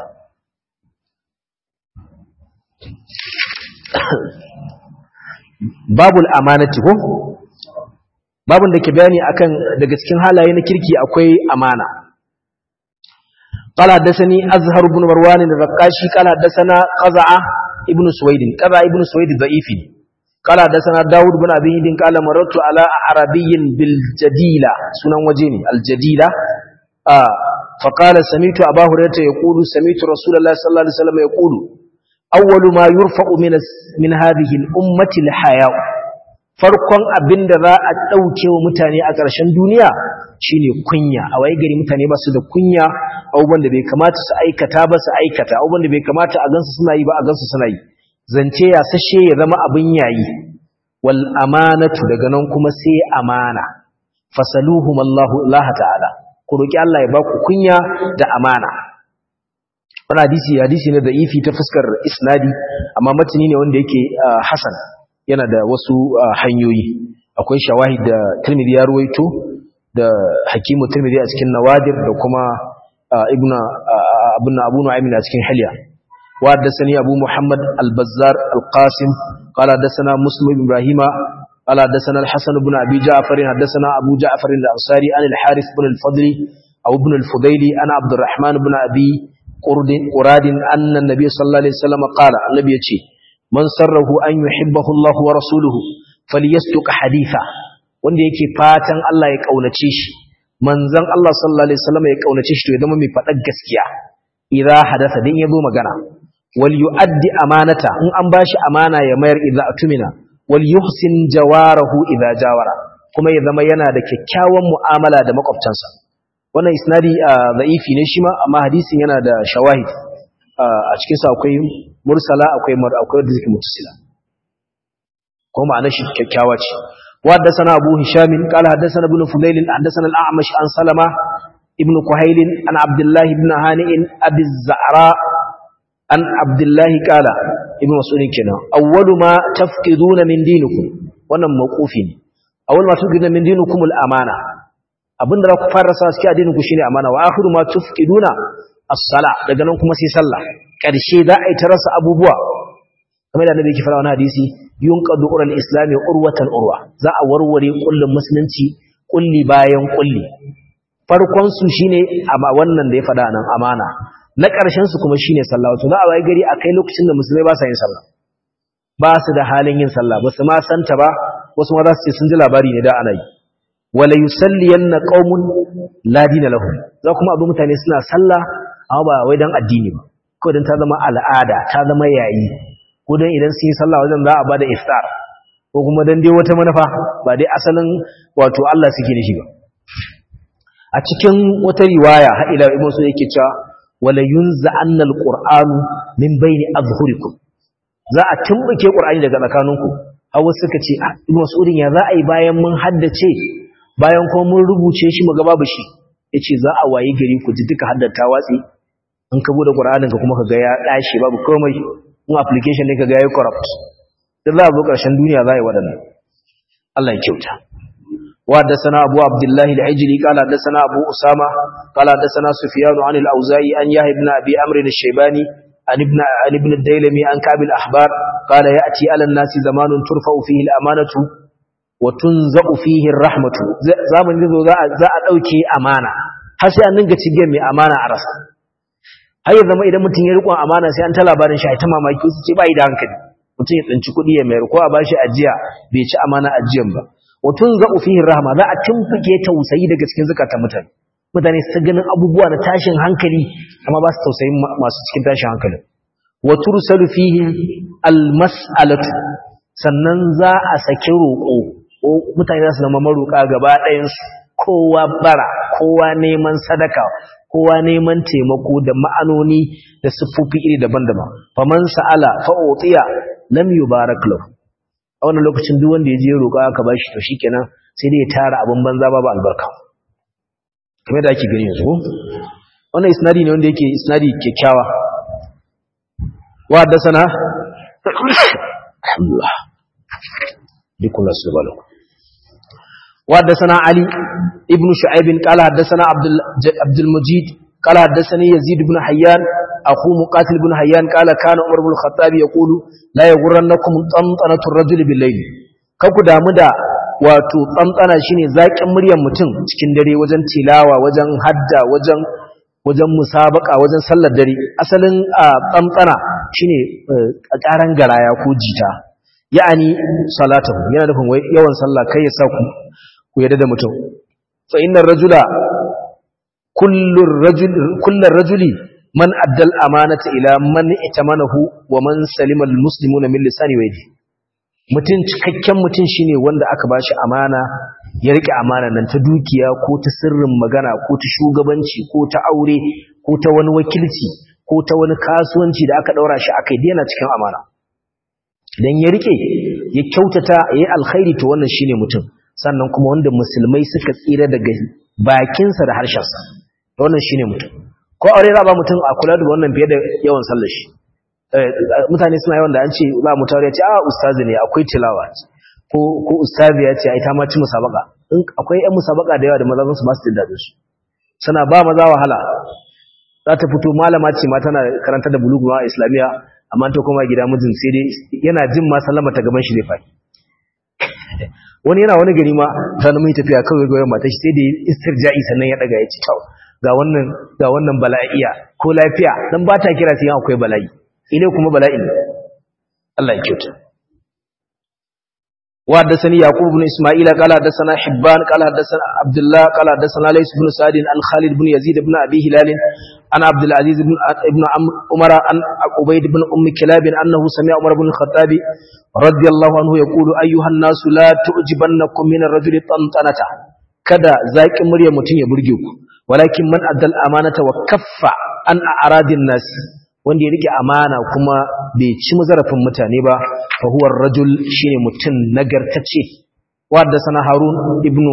babul amanati ko babun da ke bayani akan daga cikin halaye na kirki akwai amana قال حدثني أزهر بن مروان الرقاشي قال حدثنا قزعة ابن سويد قزعة ابن سويد ضعيف قال حدثنا داود بن أبي هند قال مررت على عربي بالجديلة سنن وجيني الجديلة آه فقال سمعت أبا هريرة يقول سمعت رسول الله صلى الله عليه وسلم يقول أول ما يرفع من من هذه الأمة الحياء farkon abin da za a ɗauke wa mutane a ƙarshen duniya shine kunya a waye gari mutane ba su da kunya abubuwan da bai kamata su aikata ba su aikata abubuwan da bai kamata a gansu suna yi ba a gansu suna yi zance ya sashe ya zama abin yayi wal amanatu daga nan kuma sai amana fasaluhum Allahu Allah ta'ala ku roki Allah ya baku kunya da amana wannan hadisi hadisi ne da ifi ta fuskar isnadi amma matani ne wanda yake hasan yana da wasu hanyoyi akwai shawahid da Tirmidhi ya ruwaito da Hakimu Tirmidhi a cikin Nawadir da kuma Ibn Ibn Abu Nu'aym a cikin Hilya wa haddathani Abu Muhammad Al-Bazzar Al-Qasim qala haddathana Muslim ibn Ibrahim qala haddathana Al-Hasan ibn Abi Ja'far haddathana Abu Ja'far Al-Ansari an Al-Harith ibn Al-Fadl aw ibn Al-Fudayli ana Abdurrahman ibn Abi Qurad anna an-nabiy sallallahu alaihi wasallam qala annabi yace man sarrahu an yuhibbahu Allah wa rasuluhu falyasduq haditha wanda yake fatan Allah ya kaunace shi manzon Allah sallallahu alaihi wasallam ya kaunace shi to ya zama mai fadar gaskiya idza hadatha din yazo magana wal yu'addi amanata in an bashi amana ya mayar idza atumina wal yuhsin jawarahu idza jawara kuma ya zama yana da kyakkyawan mu'amala da makwabtansa wannan isnadi da'ifi ne shi ma amma hadisin yana da shawahid a cikin sa akwai mursala akwai mar akwai da zike mutasila ko ma'ana shi kyakkyawa ce وحدثنا أبو هشام قال حدثنا ابن فضيل حدثنا الأعمش عن سلمة ابن كهيل عن عبد الله بن هانئ أبي الزعراء عن عبد الله قال ابن مسعود كنا أول ما تفقدون من دينكم wannan mawqufi ne awal ma tufqiduna min dinikum al-amana abinda za ku fara sa cikin addinin ku shine amana wa akhiru ma tufqiduna as-sala daga nan kuma sai sallah karshe za a yi ta rasa abubuwa kamar da annabi yake fara wannan hadisi yunqadu ural islami urwatan urwa za a warware kullun musulunci kulli bayan kulli farkon su shine amma wannan da ya fada nan amana na ƙarshen su kuma shine sallah wato za a wayi gari akai lokacin da musulmai ba sa yin sallah ba su da halin yin sallah ba su ma santa ba wasu ma za su ce sun ji labari ne da ana yi wala yusalliyanna qaumun la dina lahum za kuma abu mutane suna sallah amma ba wai dan addini ba kawai dan ta zama al'ada ta zama yayi ko dan idan sun yi sallah wajen za a bada iftar ko kuma dan dai wata manufa ba dai asalin wato Allah suke nishi ba a cikin wata riwaya har ila ibn su yake cewa wala yunza annal qur'anu min baini azhurikum za a tumbuke qur'ani daga tsakaninku hawa suka ce ibn mas'udin ya za a yi bayan mun haddace bayan kuma mun rubuce shi mu ga babu shi yace za a wayi gari ku ji duka haddata watsi in ka bude qur'anin ka kuma ka ga ya dashi babu komai mun application ne ka ga yayi corrupt dan za a zo karshen duniya za a yi wadannan Allah ya kyauta وحدثنا أبو عبد الله العجلي قال حدثنا أبو أسامة قال حدثنا سفيان عن الأوزاعي عن يحيى بن أبي عمرو الشيباني عن ابن عن ابن الديلمي عن كعب الأحبار قال يأتي على الناس زمان ترفع فيه الأمانة وتنزع فيه الرحمة زمن ذو ذا أوكي أمانة hasi an dinga cigiyar mai amana a rasa har ya zama idan mutum ya riƙon amana sai an ta labarin shi a ta mamaki su ce ba da hankali mutum ya tsinci kuɗi ya mayar ko a bashi ajiya bai ci amana ajiyan ba watun za'u fihi rahma za a tumfuke tausayi daga cikin zakatan mutane mutane su ganin abubuwa na tashin hankali amma ba su tausayin masu cikin tashin hankali wa tursalu fihi almas'alatu sannan za a saki roƙo mutane za su zama maroƙa gaba ɗayan su kowa bara kowa neman sadaka kowa neman taimako da ma'anoni da siffofi iri daban-daban faman sa'ala fa'utiya lam yubarak lahu a wannan lokacin duk wanda ya je roƙa aka bashi to shikenan sai dai ya tara abin banza babu albarka kamar da ake gani yanzu wannan isnadi ne wanda yake isnadi kyakkyawa wa haddathana alhamdulillah dikun subhanahu wa haddathana ali ibn shu'aib qala haddathana abdul abdul mujid قال حدثني يزيد بن حيان أخو مقاتل بن حيان قال كان عمر بن الخطاب يقول لا يغرنكم طنطنة الرجل بالليل kanku damu da wato tsantsana shine zakin muryar mutum cikin dare wajen tilawa wajen hadda wajen wajen musabaka wajen sallar dare asalin tsantsana shine karan garaya ko jita ya'ani salatahu yana nufin wai yawan sallah kai ya sa ku ku yadda da mutum fa innar rajula kullur rajul kullar rajuli man addal amanata ila man itamanahu wa man salima almuslimuna min lisani wa yadi mutun cikakken mutun shine wanda aka bashi amana ya rike amana nan ta dukiya ko ta sirrin magana ko ta shugabanci ko ta aure ko ta wani wakilci ko ta wani kasuwanci da aka daura shi akai dena cikin amana dan ya rike ya kyautata yayi alkhairi to wannan shine mutum sannan kuma wanda musulmai suka tsira daga bakinsa da harshensa wannan shine mutum ko aure za ba mutum a kula da wannan fiye da yawan sallar shi mutane suna yawan da an ce za mu tare ya ce a ustazi ne akwai tilawa ko ko ustazi ya ce ai ta ma ci musabaka in akwai ƴan musabaka da yawa da maza su ba su da su suna ba maza wahala za ta fito malama ce ma tana karanta da bulugu a islamiya amma ta koma gida mijin sai dai yana jin ma sallama ta gaban shi ne fa wani yana wani gari ma ta nemi tafiya kawai goyon mata shi sai da istirja'i sannan ya daga ya ci tau ga wannan ga wannan bala'iya ko lafiya dan ba ta kira sai akwai bala'i ine kuma bala'i Allah ya kyauta wa haddathani yaqub ibn isma'ila qala haddathana hibban qala haddathana abdullah qala haddathana lays ibn sa'd an khalid ibn yazid ibn abi hilal عن عبد العزيز بن ابن عمر عن عبيد بن ام كلاب انه سمع عمر بن الخطاب رضي الله عنه يقول ايها الناس لا تعجبنكم من الرجل طنطنته kada zaƙin murya mutum ya burge ku walakin man addal amanata wa kaffa an a'radin nas wanda ya rike amana kuma bai ci zarafin mutane ba fa huwa rajul shine mutum nagartace wa da sana harun ibnu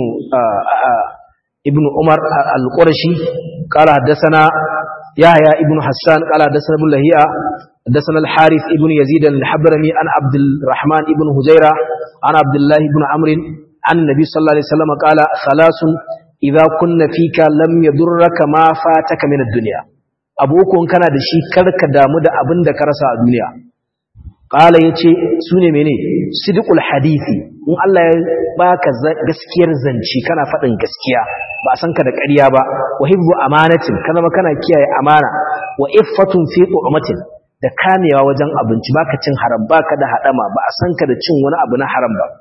ibnu umar al-qurashi qala hadathana yahya ibnu hassan qala hadathana ibn lahiya hadathana al-harith ibnu yazid al-habrani an abd الرحمن ibn hujaira an abdullah ibn amr an nabi sallallahu alaihi wasallam qala thalathun idza kunna fika lam yadurraka ma fataka min ad-dunya abu uku kana da shi karka damu da abin da ka rasa a duniya qala yace sune mene sidqul hadisi in Allah ya baka gaskiyar zance kana fadin gaskiya ba san ka da ƙarya ba wa hibbu amanatin kana ma kana kiyaye amana wa iffatun fi tu'matin da kamewa wajen abinci baka cin haram baka da hadama ba a san ka da cin wani abu na haram ba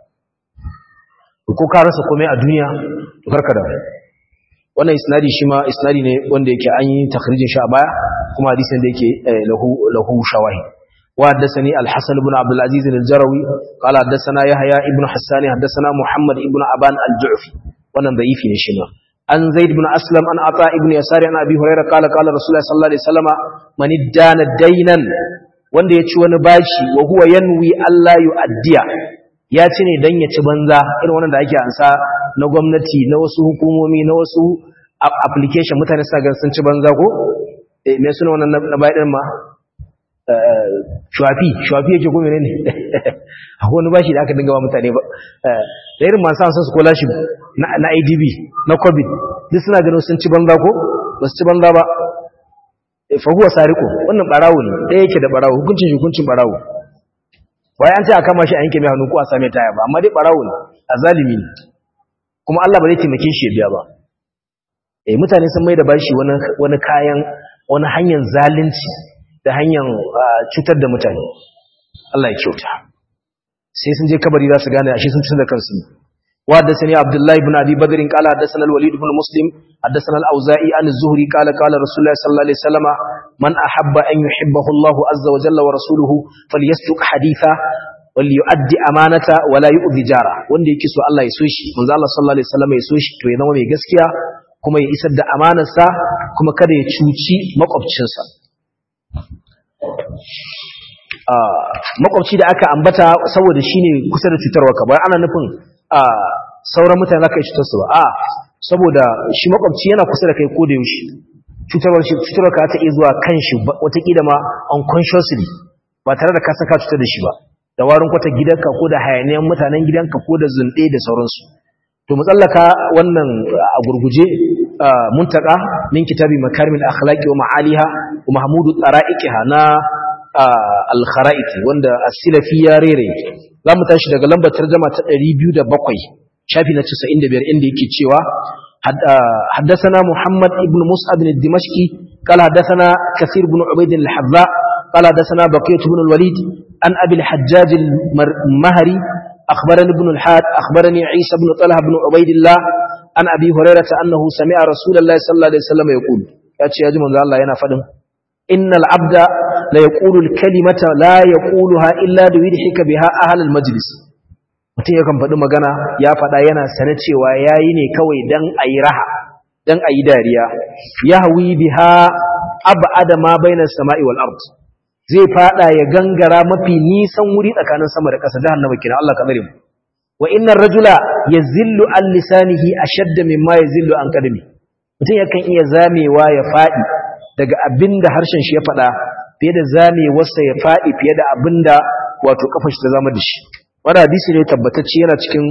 ko ka rasa komai a duniya to karka da wannan isnadi shi ma isnadi ne wanda yake an yi takhrijin shi a baya kuma hadisin da yake lahu lahu shawahi wa haddathani al-hasan ibn abd al-aziz al-jarawi qala haddathana yahya ibn hassan haddathana muhammad ibn aban al-ju'fi wannan da'ifi ne shi ma an zaid ibn aslam an ata ibn yasari an abi hurairah qala qala rasulullah sallallahu alaihi wasallam man iddana daynan wanda ya ci wani bashi wa huwa yanwi alla yu'addiya ya ci ne dan ya ci banza irin wannan da ake ansa na gwamnati na wasu hukumomi na wasu application mutane suna gan sun ci banza ko eh me suna wannan na bai din ma shuwafi shuwafi yake ko menene akwai wani bashi da aka dinga ba mutane ba da irin masu an san scholarship na IDB na COVID duk suna ganin sun ci banza ko ba su ci banza ba fa huwa sariqu wannan barawo ne ɗaya yake da barawo hukuncin hukuncin barawo wai an ce a kama shi a yanke mai hannu ko a same taya ba amma dai barawo ne azalimi ne kuma Allah ba zai taimake shi ya biya ba eh mutane sun mai da bashi wani wani kayan wani hanyar zalunci da hanyar cutar da mutane Allah ya kyauta sai sun je kabari za su gane ashe sun cutar da kansu wa haddathani Abdullah ibn Abi Badr qala haddathana al-Walid ibn Muslim haddathana al-Auza'i an az-Zuhri qala qala Rasulullah sallallahu alaihi wasallam man ahabba an yuhibbahu Allah azza wa jalla wa rasuluhu falyasduq haditha waliyu'addi amanata wala yu'dhi jara wanda yake so Allah ya so shi manzo Allah sallallahu alaihi wasallam ya so shi to ya zama mai gaskiya kuma ya isar da amanarsa kuma kada ya cuci makwabcinsa makwabci da aka ambata saboda shine kusa da cutarwa ka bayan ana nufin sauran mutane zaka yi cutar su ba a saboda shi makwabci yana kusa da kai ko da yaushe cutarwar shi cutarwa ka ta iya zuwa kan shi watakila ma unconsciously ba tare da ka saka cutar da shi ba da warin kwata gidanka ko da hayaniyan mutanen gidanka ko da zunɗe da sauransu to mu tsallaka wannan a gurguje muntaka min kitabi makarimil akhlaqi wa ma'aliha wa mahmudu tsara'iqiha na al-kharaiti wanda as-silafi ya rere zamu tashi daga lambar tarjuma ta 207 shafi na 95 inda yake cewa حدثنا محمد ابن مصعب الدمشقي قال حدثنا كثير بن عبيد الحذاء قال حدثنا بقية بن الوليد عن أبي الحجاج المهري أخبرني ابن الحاد أخبرني عيسى بن طلحة بن عبيد الله عن أبي هريرة أنه سمع رسول الله صلى الله عليه وسلم يقول يأتي يا جمال الله ينا فدم إن العبد لا يقول الكلمة لا يقولها إلا ليضحك بها أهل المجلس mutum yakan faɗi magana ya faɗa yana sane cewa ya yi ne kawai don a yi raha don a yi dariya ya hawi biha abada ma bainar sama'i wal ard zai fada ya gangara mafi nisan wuri tsakanin sama da ƙasa jahannama kina Allah ka tsare mu wa innar rajula yazillu an lisanihi ashadda mimma yazillu an qadami mutum yakan iya zamewa ya fadi daga abinda harshen shi ya fada fiye da zamewarsa ya fadi fiye da abinda wato kafar shi ta zama da shi wannan hadisi ne tabbatacce yana cikin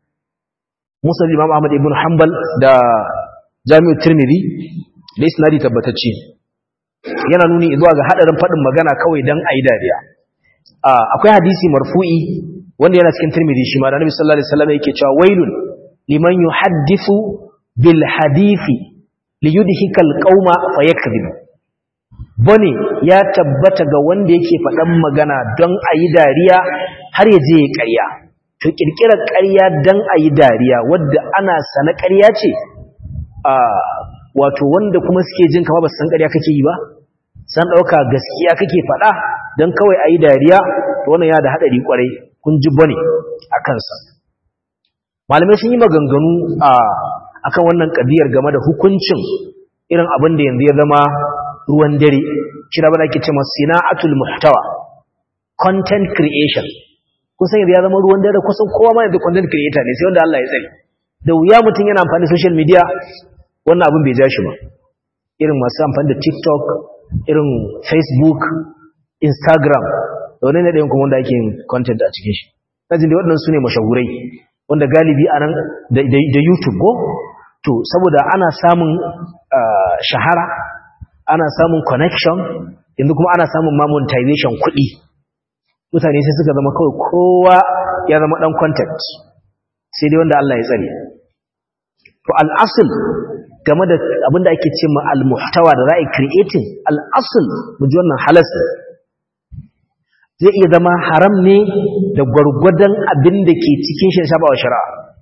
musnad Imam Ahmad ibn Hanbal da Jami'u Tirmidhi da isnadi tabbatacce yana nuni zuwa ga hadarin fadin magana kawai dan ayi dariya akwai hadisi marfu'i wanda yana cikin Tirmidhi shi ma da Annabi sallallahu alaihi wasallam yake cewa wailun liman yuhaddithu bil hadithi liyudhika al qauma fayakذib bane ya tabbata ga wanda yake fadan magana don ayi dariya har ya je ya ƙarya to kirkirar ƙarya don ayi dariya wadda ana sana ƙarya ce wato wanda kuma suke jin kama ba su san ƙarya kake yi ba san ɗauka gaskiya kake faɗa don kawai a yi dariya wannan ya da haɗari ƙwarai kun ji bane a kansa malamai sun yi maganganu a akan wannan ƙabiyar game da hukuncin irin abin da yanzu ya zama ruwan dare shi da bada ke ce masu sina'atul muhtawa content creation kusan yanzu ya zama ruwan dare kusan kowa ma yanzu content creator ne sai wanda Allah ya tsare da wuya mutum yana amfani da social media wannan abin bai ja shi ba irin masu amfani da tiktok irin facebook instagram da wani ne ɗayan kuma wanda ake yin content a cikin shi ɗajin da waɗannan su ne mashahurai wanda galibi a nan da youtube ko to saboda ana samun shahara ana samun connection yanzu kuma ana samun ma monetization kuɗi mutane sai suka zama kawai kowa ya zama ɗan content sai dai wanda Allah ya tsare to al'asul game da abinda ake ce ma al-muhtawa da za a creating al'asul mu ji wannan halas zai iya zama haram ne da gwargwadon abin da ke cikin shi shabawa shari'a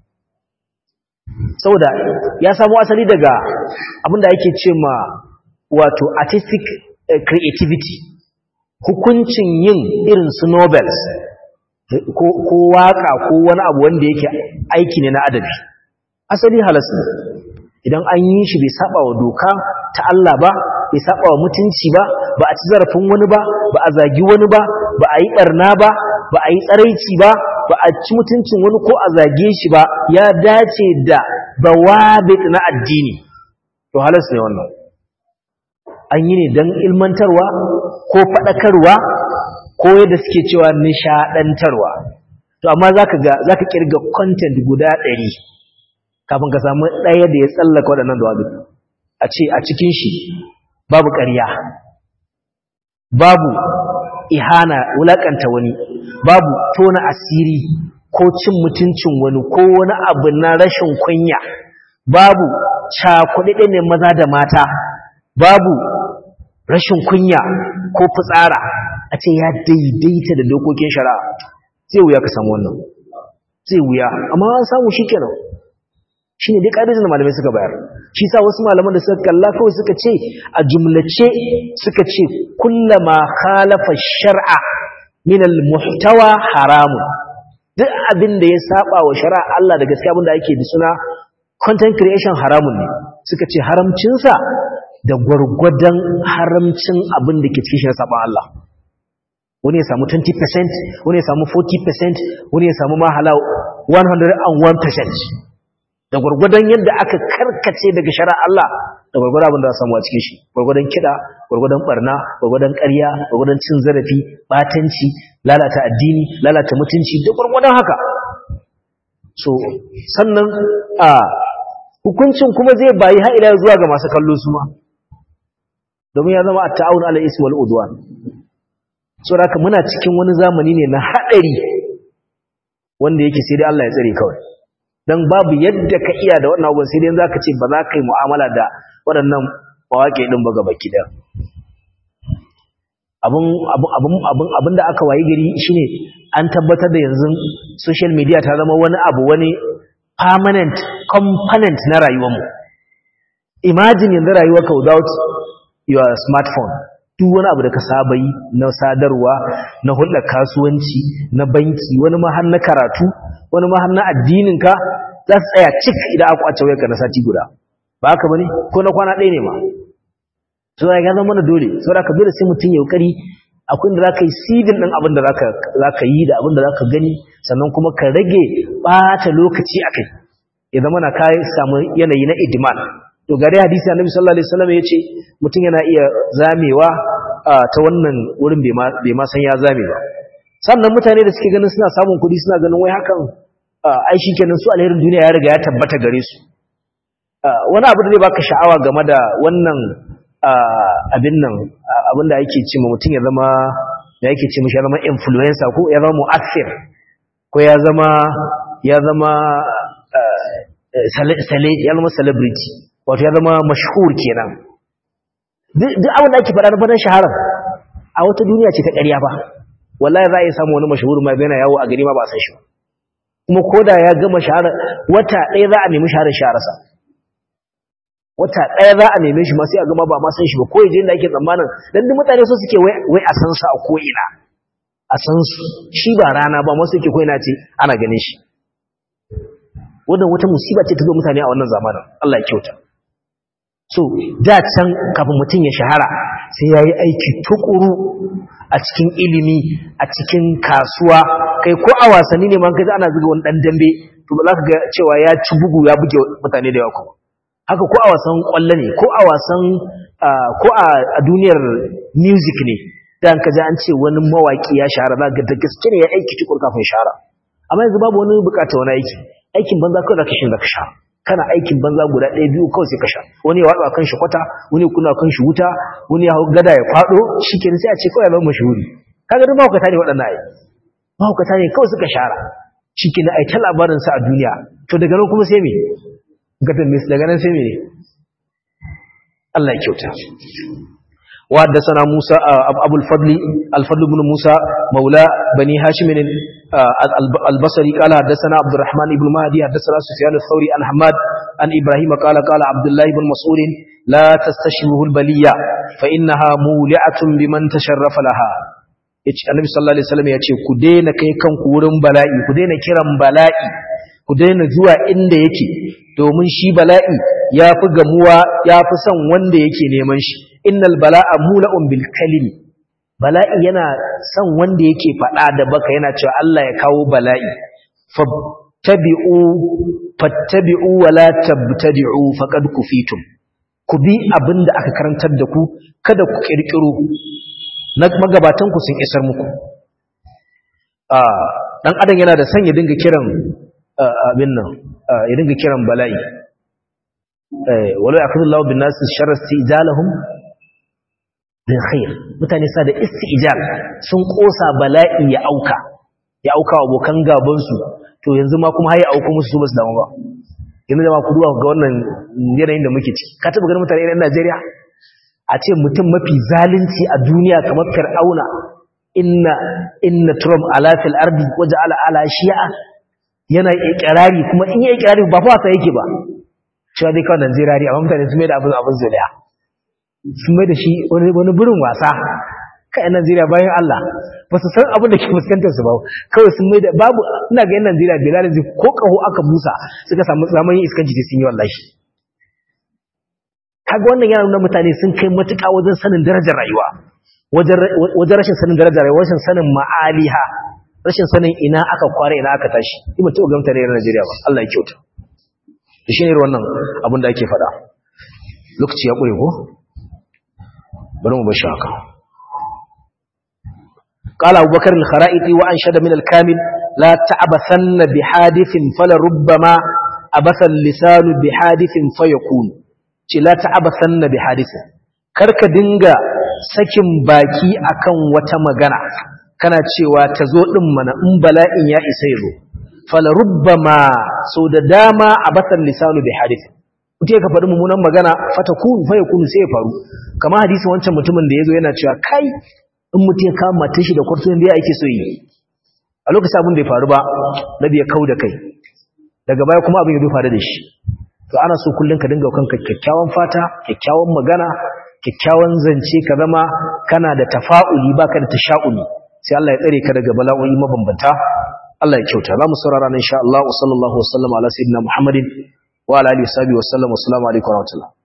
saboda ya samu asali daga abin da ake ce ma wato artistic creativity hukuncin yin irin su nobels ko waka ko wani abu wanda yake aiki ne na adabi asali halas ne idan an yi shi bai saba wa doka ta Allah ba bai saba wa mutunci ba ba a ci zarafin wani ba ba a zagi wani ba ba a yi barna ba ba a yi tsaraici ba ba a ci mutuncin wani ko a zage shi ba ya dace da bawabit na addini to halas ne wannan an yi ne don ilmantarwa ko faɗakarwa ko yadda suke cewa nishaɗantarwa to amma za ka kirga content guda ɗari kafin ka samu ɗaya da ya tsallaka waɗannan da a ce a cikin shi babu ƙarya babu ihana wulaƙanta wani babu tona asiri ko cin mutuncin wani ko wani abu na rashin kunya babu cakuɗaɗe ne maza da mata babu rashin kunya ko fitsara a ce ya daidaita da dokokin shari'a zai wuya ka samu wannan zai wuya amma an samu shi kenan shi ne dai ƙa'idojin da malamai suka bayar shi sa wasu malaman da suka kalla kawai suka ce a jumlace suka ce kullama khalafa shar'a min al-muhtawa haramun duk abin da ya saba wa shari'a Allah da gaskiya abin da ake da suna content creation haramun ne suka ce haramcinsa da gwargwadon haramcin abin da ke cikin shi saban Allah wani ya samu 20% wani ya samu 40% wani ya samu mahala 101% da gwargwadon yadda aka karkace daga shari'a Allah da gwargwadon abin da samu a cikin shi gwargwadon kiɗa gwargwadon barna gwargwadon ƙarya gwargwadon cin zarafi batanci lalata addini lalata mutunci da gwargwadon haka so sannan a hukuncin kuma zai bayi har ila zuwa ga masu kallo su ma domin ya zama at-ta'awun 'ala ismi wal udwan so haka muna cikin wani zamani ne na hadari wanda yake sai dai Allah ya tsare kawai dan babu yadda ka iya da wannan abubuwan sai dai zaka ce ba za ka yi mu'amala da waɗannan mawaƙi din ba gaba kida abun abun abun abun abinda aka wayi gari shine an tabbatar da yanzu social media ta zama wani abu wani permanent component na rayuwarmu imagine yanzu rayuwarka without your smartphone duk wani abu da ka saba yi na sadarwa na hulɗar kasuwanci na banki wani ma har na karatu wani ma har na addininka za su tsaya cik idan aka kwace wayarka na sati guda ba haka bane ko na kwana ɗaya ne ma so ya zama mana dole saboda ka dole sai mutum ya kokari akwai da zaka yi sidin din abin da zaka zaka yi da abin da zaka gani sannan kuma ka rage bata lokaci akai ya zama na kai samu yanayi na idman to gare hadisi annabi sallallahu alaihi wasallam yace mutum yana iya zamewa ta wannan wurin bai ma san ya zame ba sannan mutane da suke ganin suna samun kuɗi suna ganin wai hakan ai shikenan su alherin duniya ya riga ya tabbata gare su wani abu da zai baka sha'awa game da wannan abin nan abin da yake ce mutum ya zama da yake ce mishi ya zama influencer ko ya zama mu'assir ko ya zama ya zama ya zama celebrity wato ya zama mashhur kenan duk abin da ake faɗa na fadan shahara a wata duniya ce ta ƙarya ba wallahi za a yi samu wani mashhur ma yana yawo a gari ma ba a san shi kuma koda ya gama shahara wata ɗaya za a nemi shaharar shahararsa wata ɗaya za a neme shi ma sai a gama ba ma san shi ba ko yaje inda ake tsammanin dan duk mutane so suke wai a san sa a ko ina a san su shi ba rana ba masu yake ko ina ce ana ganin shi wannan wata musiba ce ta zo mutane a wannan zamanin Allah ya kyauta so da can kafin mutum ya shahara sai yayi aiki tukuru a cikin ilimi a cikin kasuwa kai ko a wasanni ne man kaji ana zuga wani dan dambe to ba za ka ga cewa ya ci bugu ya buge mutane da yawa kuma haka ko a wasan kwallo ne ko a wasan ko a duniyar music ne dan kaji an ce wani mawaki ya shahara za ga da gaske ne ya aiki tukur kafin shahara amma yanzu babu wani bukata wani aiki aikin banza kawai zaka shi zaka sha kana aikin banza guda ɗaya biyu kawai sai ka sha wani ya watsa kan shi kwata wani ya kuna kan shi wuta wani ya hau gada ya faɗo shikenan sai a ce kawai ya zama mashhuri kaga duk mahaukata ne waɗannan ai mahaukata ne kawai suka shahara shikenan ai ta labarin sa a duniya to daga nan kuma sai me gadan mis daga nan sai me Allah ya kyauta وحدثنا موسى أبو الفضل الفضل بن موسى مولى بني هاشم البصري قال حدثنا عبد الرحمن بن مهدي حدثنا سفيان الثوري عن حماد عن إبراهيم قال قال عبد الله بن مسعود لا تستشبه البلية فإنها مولعة بمن تشرف لها annabi sallallahu alaihi wasallam ya ce ku daina kai kanku wurin bala'i ku daina kiran bala'i ku daina zuwa inda yake domin shi bala'i ya fi gamuwa ya fi son wanda yake neman shi innal bala'a mula'un bil kalimi bala'i yana son wanda yake faɗa da baka yana cewa Allah ya kawo bala'i fattabi'u fattabi'u wa la tabtadi'u faqad kufitum ku bi abinda aka karantar da ku kada ku kirkiro na magabatan ku sun isar muku dan adam yana da son ya dinga kiran abin nan ya dinga kiran bala'i walau yakudullahu bin nas sharra istijalahum bil khair mutane sa da istijal sun kosa bala'i ya auka ya auka abokan gaban su to yanzu ma kuma haye auka musu su basu damu ba yanzu da ma ku duba ga wannan yanayin da muke ciki ka taba ganin mutane irin Najeriya a ce mutum mafi zalunci a duniya kamar Fir'auna inna inna Trump ala fil ardi waja'ala ala shi'a yana ikirari kuma in yi ikirari ba fa wasa yake ba cewa dai kawai Najeriya ne amma mutane sun mai da abin abin zuliya sun mai da shi wani burin wasa kai Najeriya bayan Allah ba su san abin da ke fuskantar su ba kawai sun mai da babu ina ga yan Najeriya da lalin ko kaho aka busa suka samu zamanin iskanci da sun yi wallahi kaga wannan yana nuna mutane sun kai matuƙa wajen sanin darajar rayuwa wajen rashin sanin darajar rayuwa rashin sanin ma'aliha rashin sanin ina aka kware ina aka tashi ni mutum ga mutane na Najeriya ba Allah ya kyauta shi ne wannan abin da ake faɗa lokaci ya ƙure ko bari mu bar shi haka قال أبو بكر الخرائطي وأنشد من الكامل لا تعبثن بحادث فلربما أبث اللسان بحادث فيكون لا تعبثن بحادث karka dinga sakin baki akan wata magana kana cewa ta zo din mana in bala'in ya isa yazo fala rubbama so da dama abathan lisanu bi hadith mutum ka faɗi mummunan magana fatakun fa yakunu sai ya faru kamar hadisin wancan mutumin da yazo yana cewa kai in mutum ya kama matan shi da kwarto da yake so yi a lokacin abin da ya faru ba nabi ya kau da kai daga baya kuma abin ya zo faru da shi to ana so kullun ka dinga kanka kyakkyawan fata kyakkyawan magana kyakkyawan zance ka zama kana da tafa'uli baka da tasha'uli sai Allah ya tsare ka daga bala'o'i mabambanta Allah ya kyauta za mu saurara nan insha Allah wa sallallahu wa sallama ala sayyidina Muhammadin wa ala alihi wa sahbihi wa sallam wa assalamu alaikum wa rahmatullah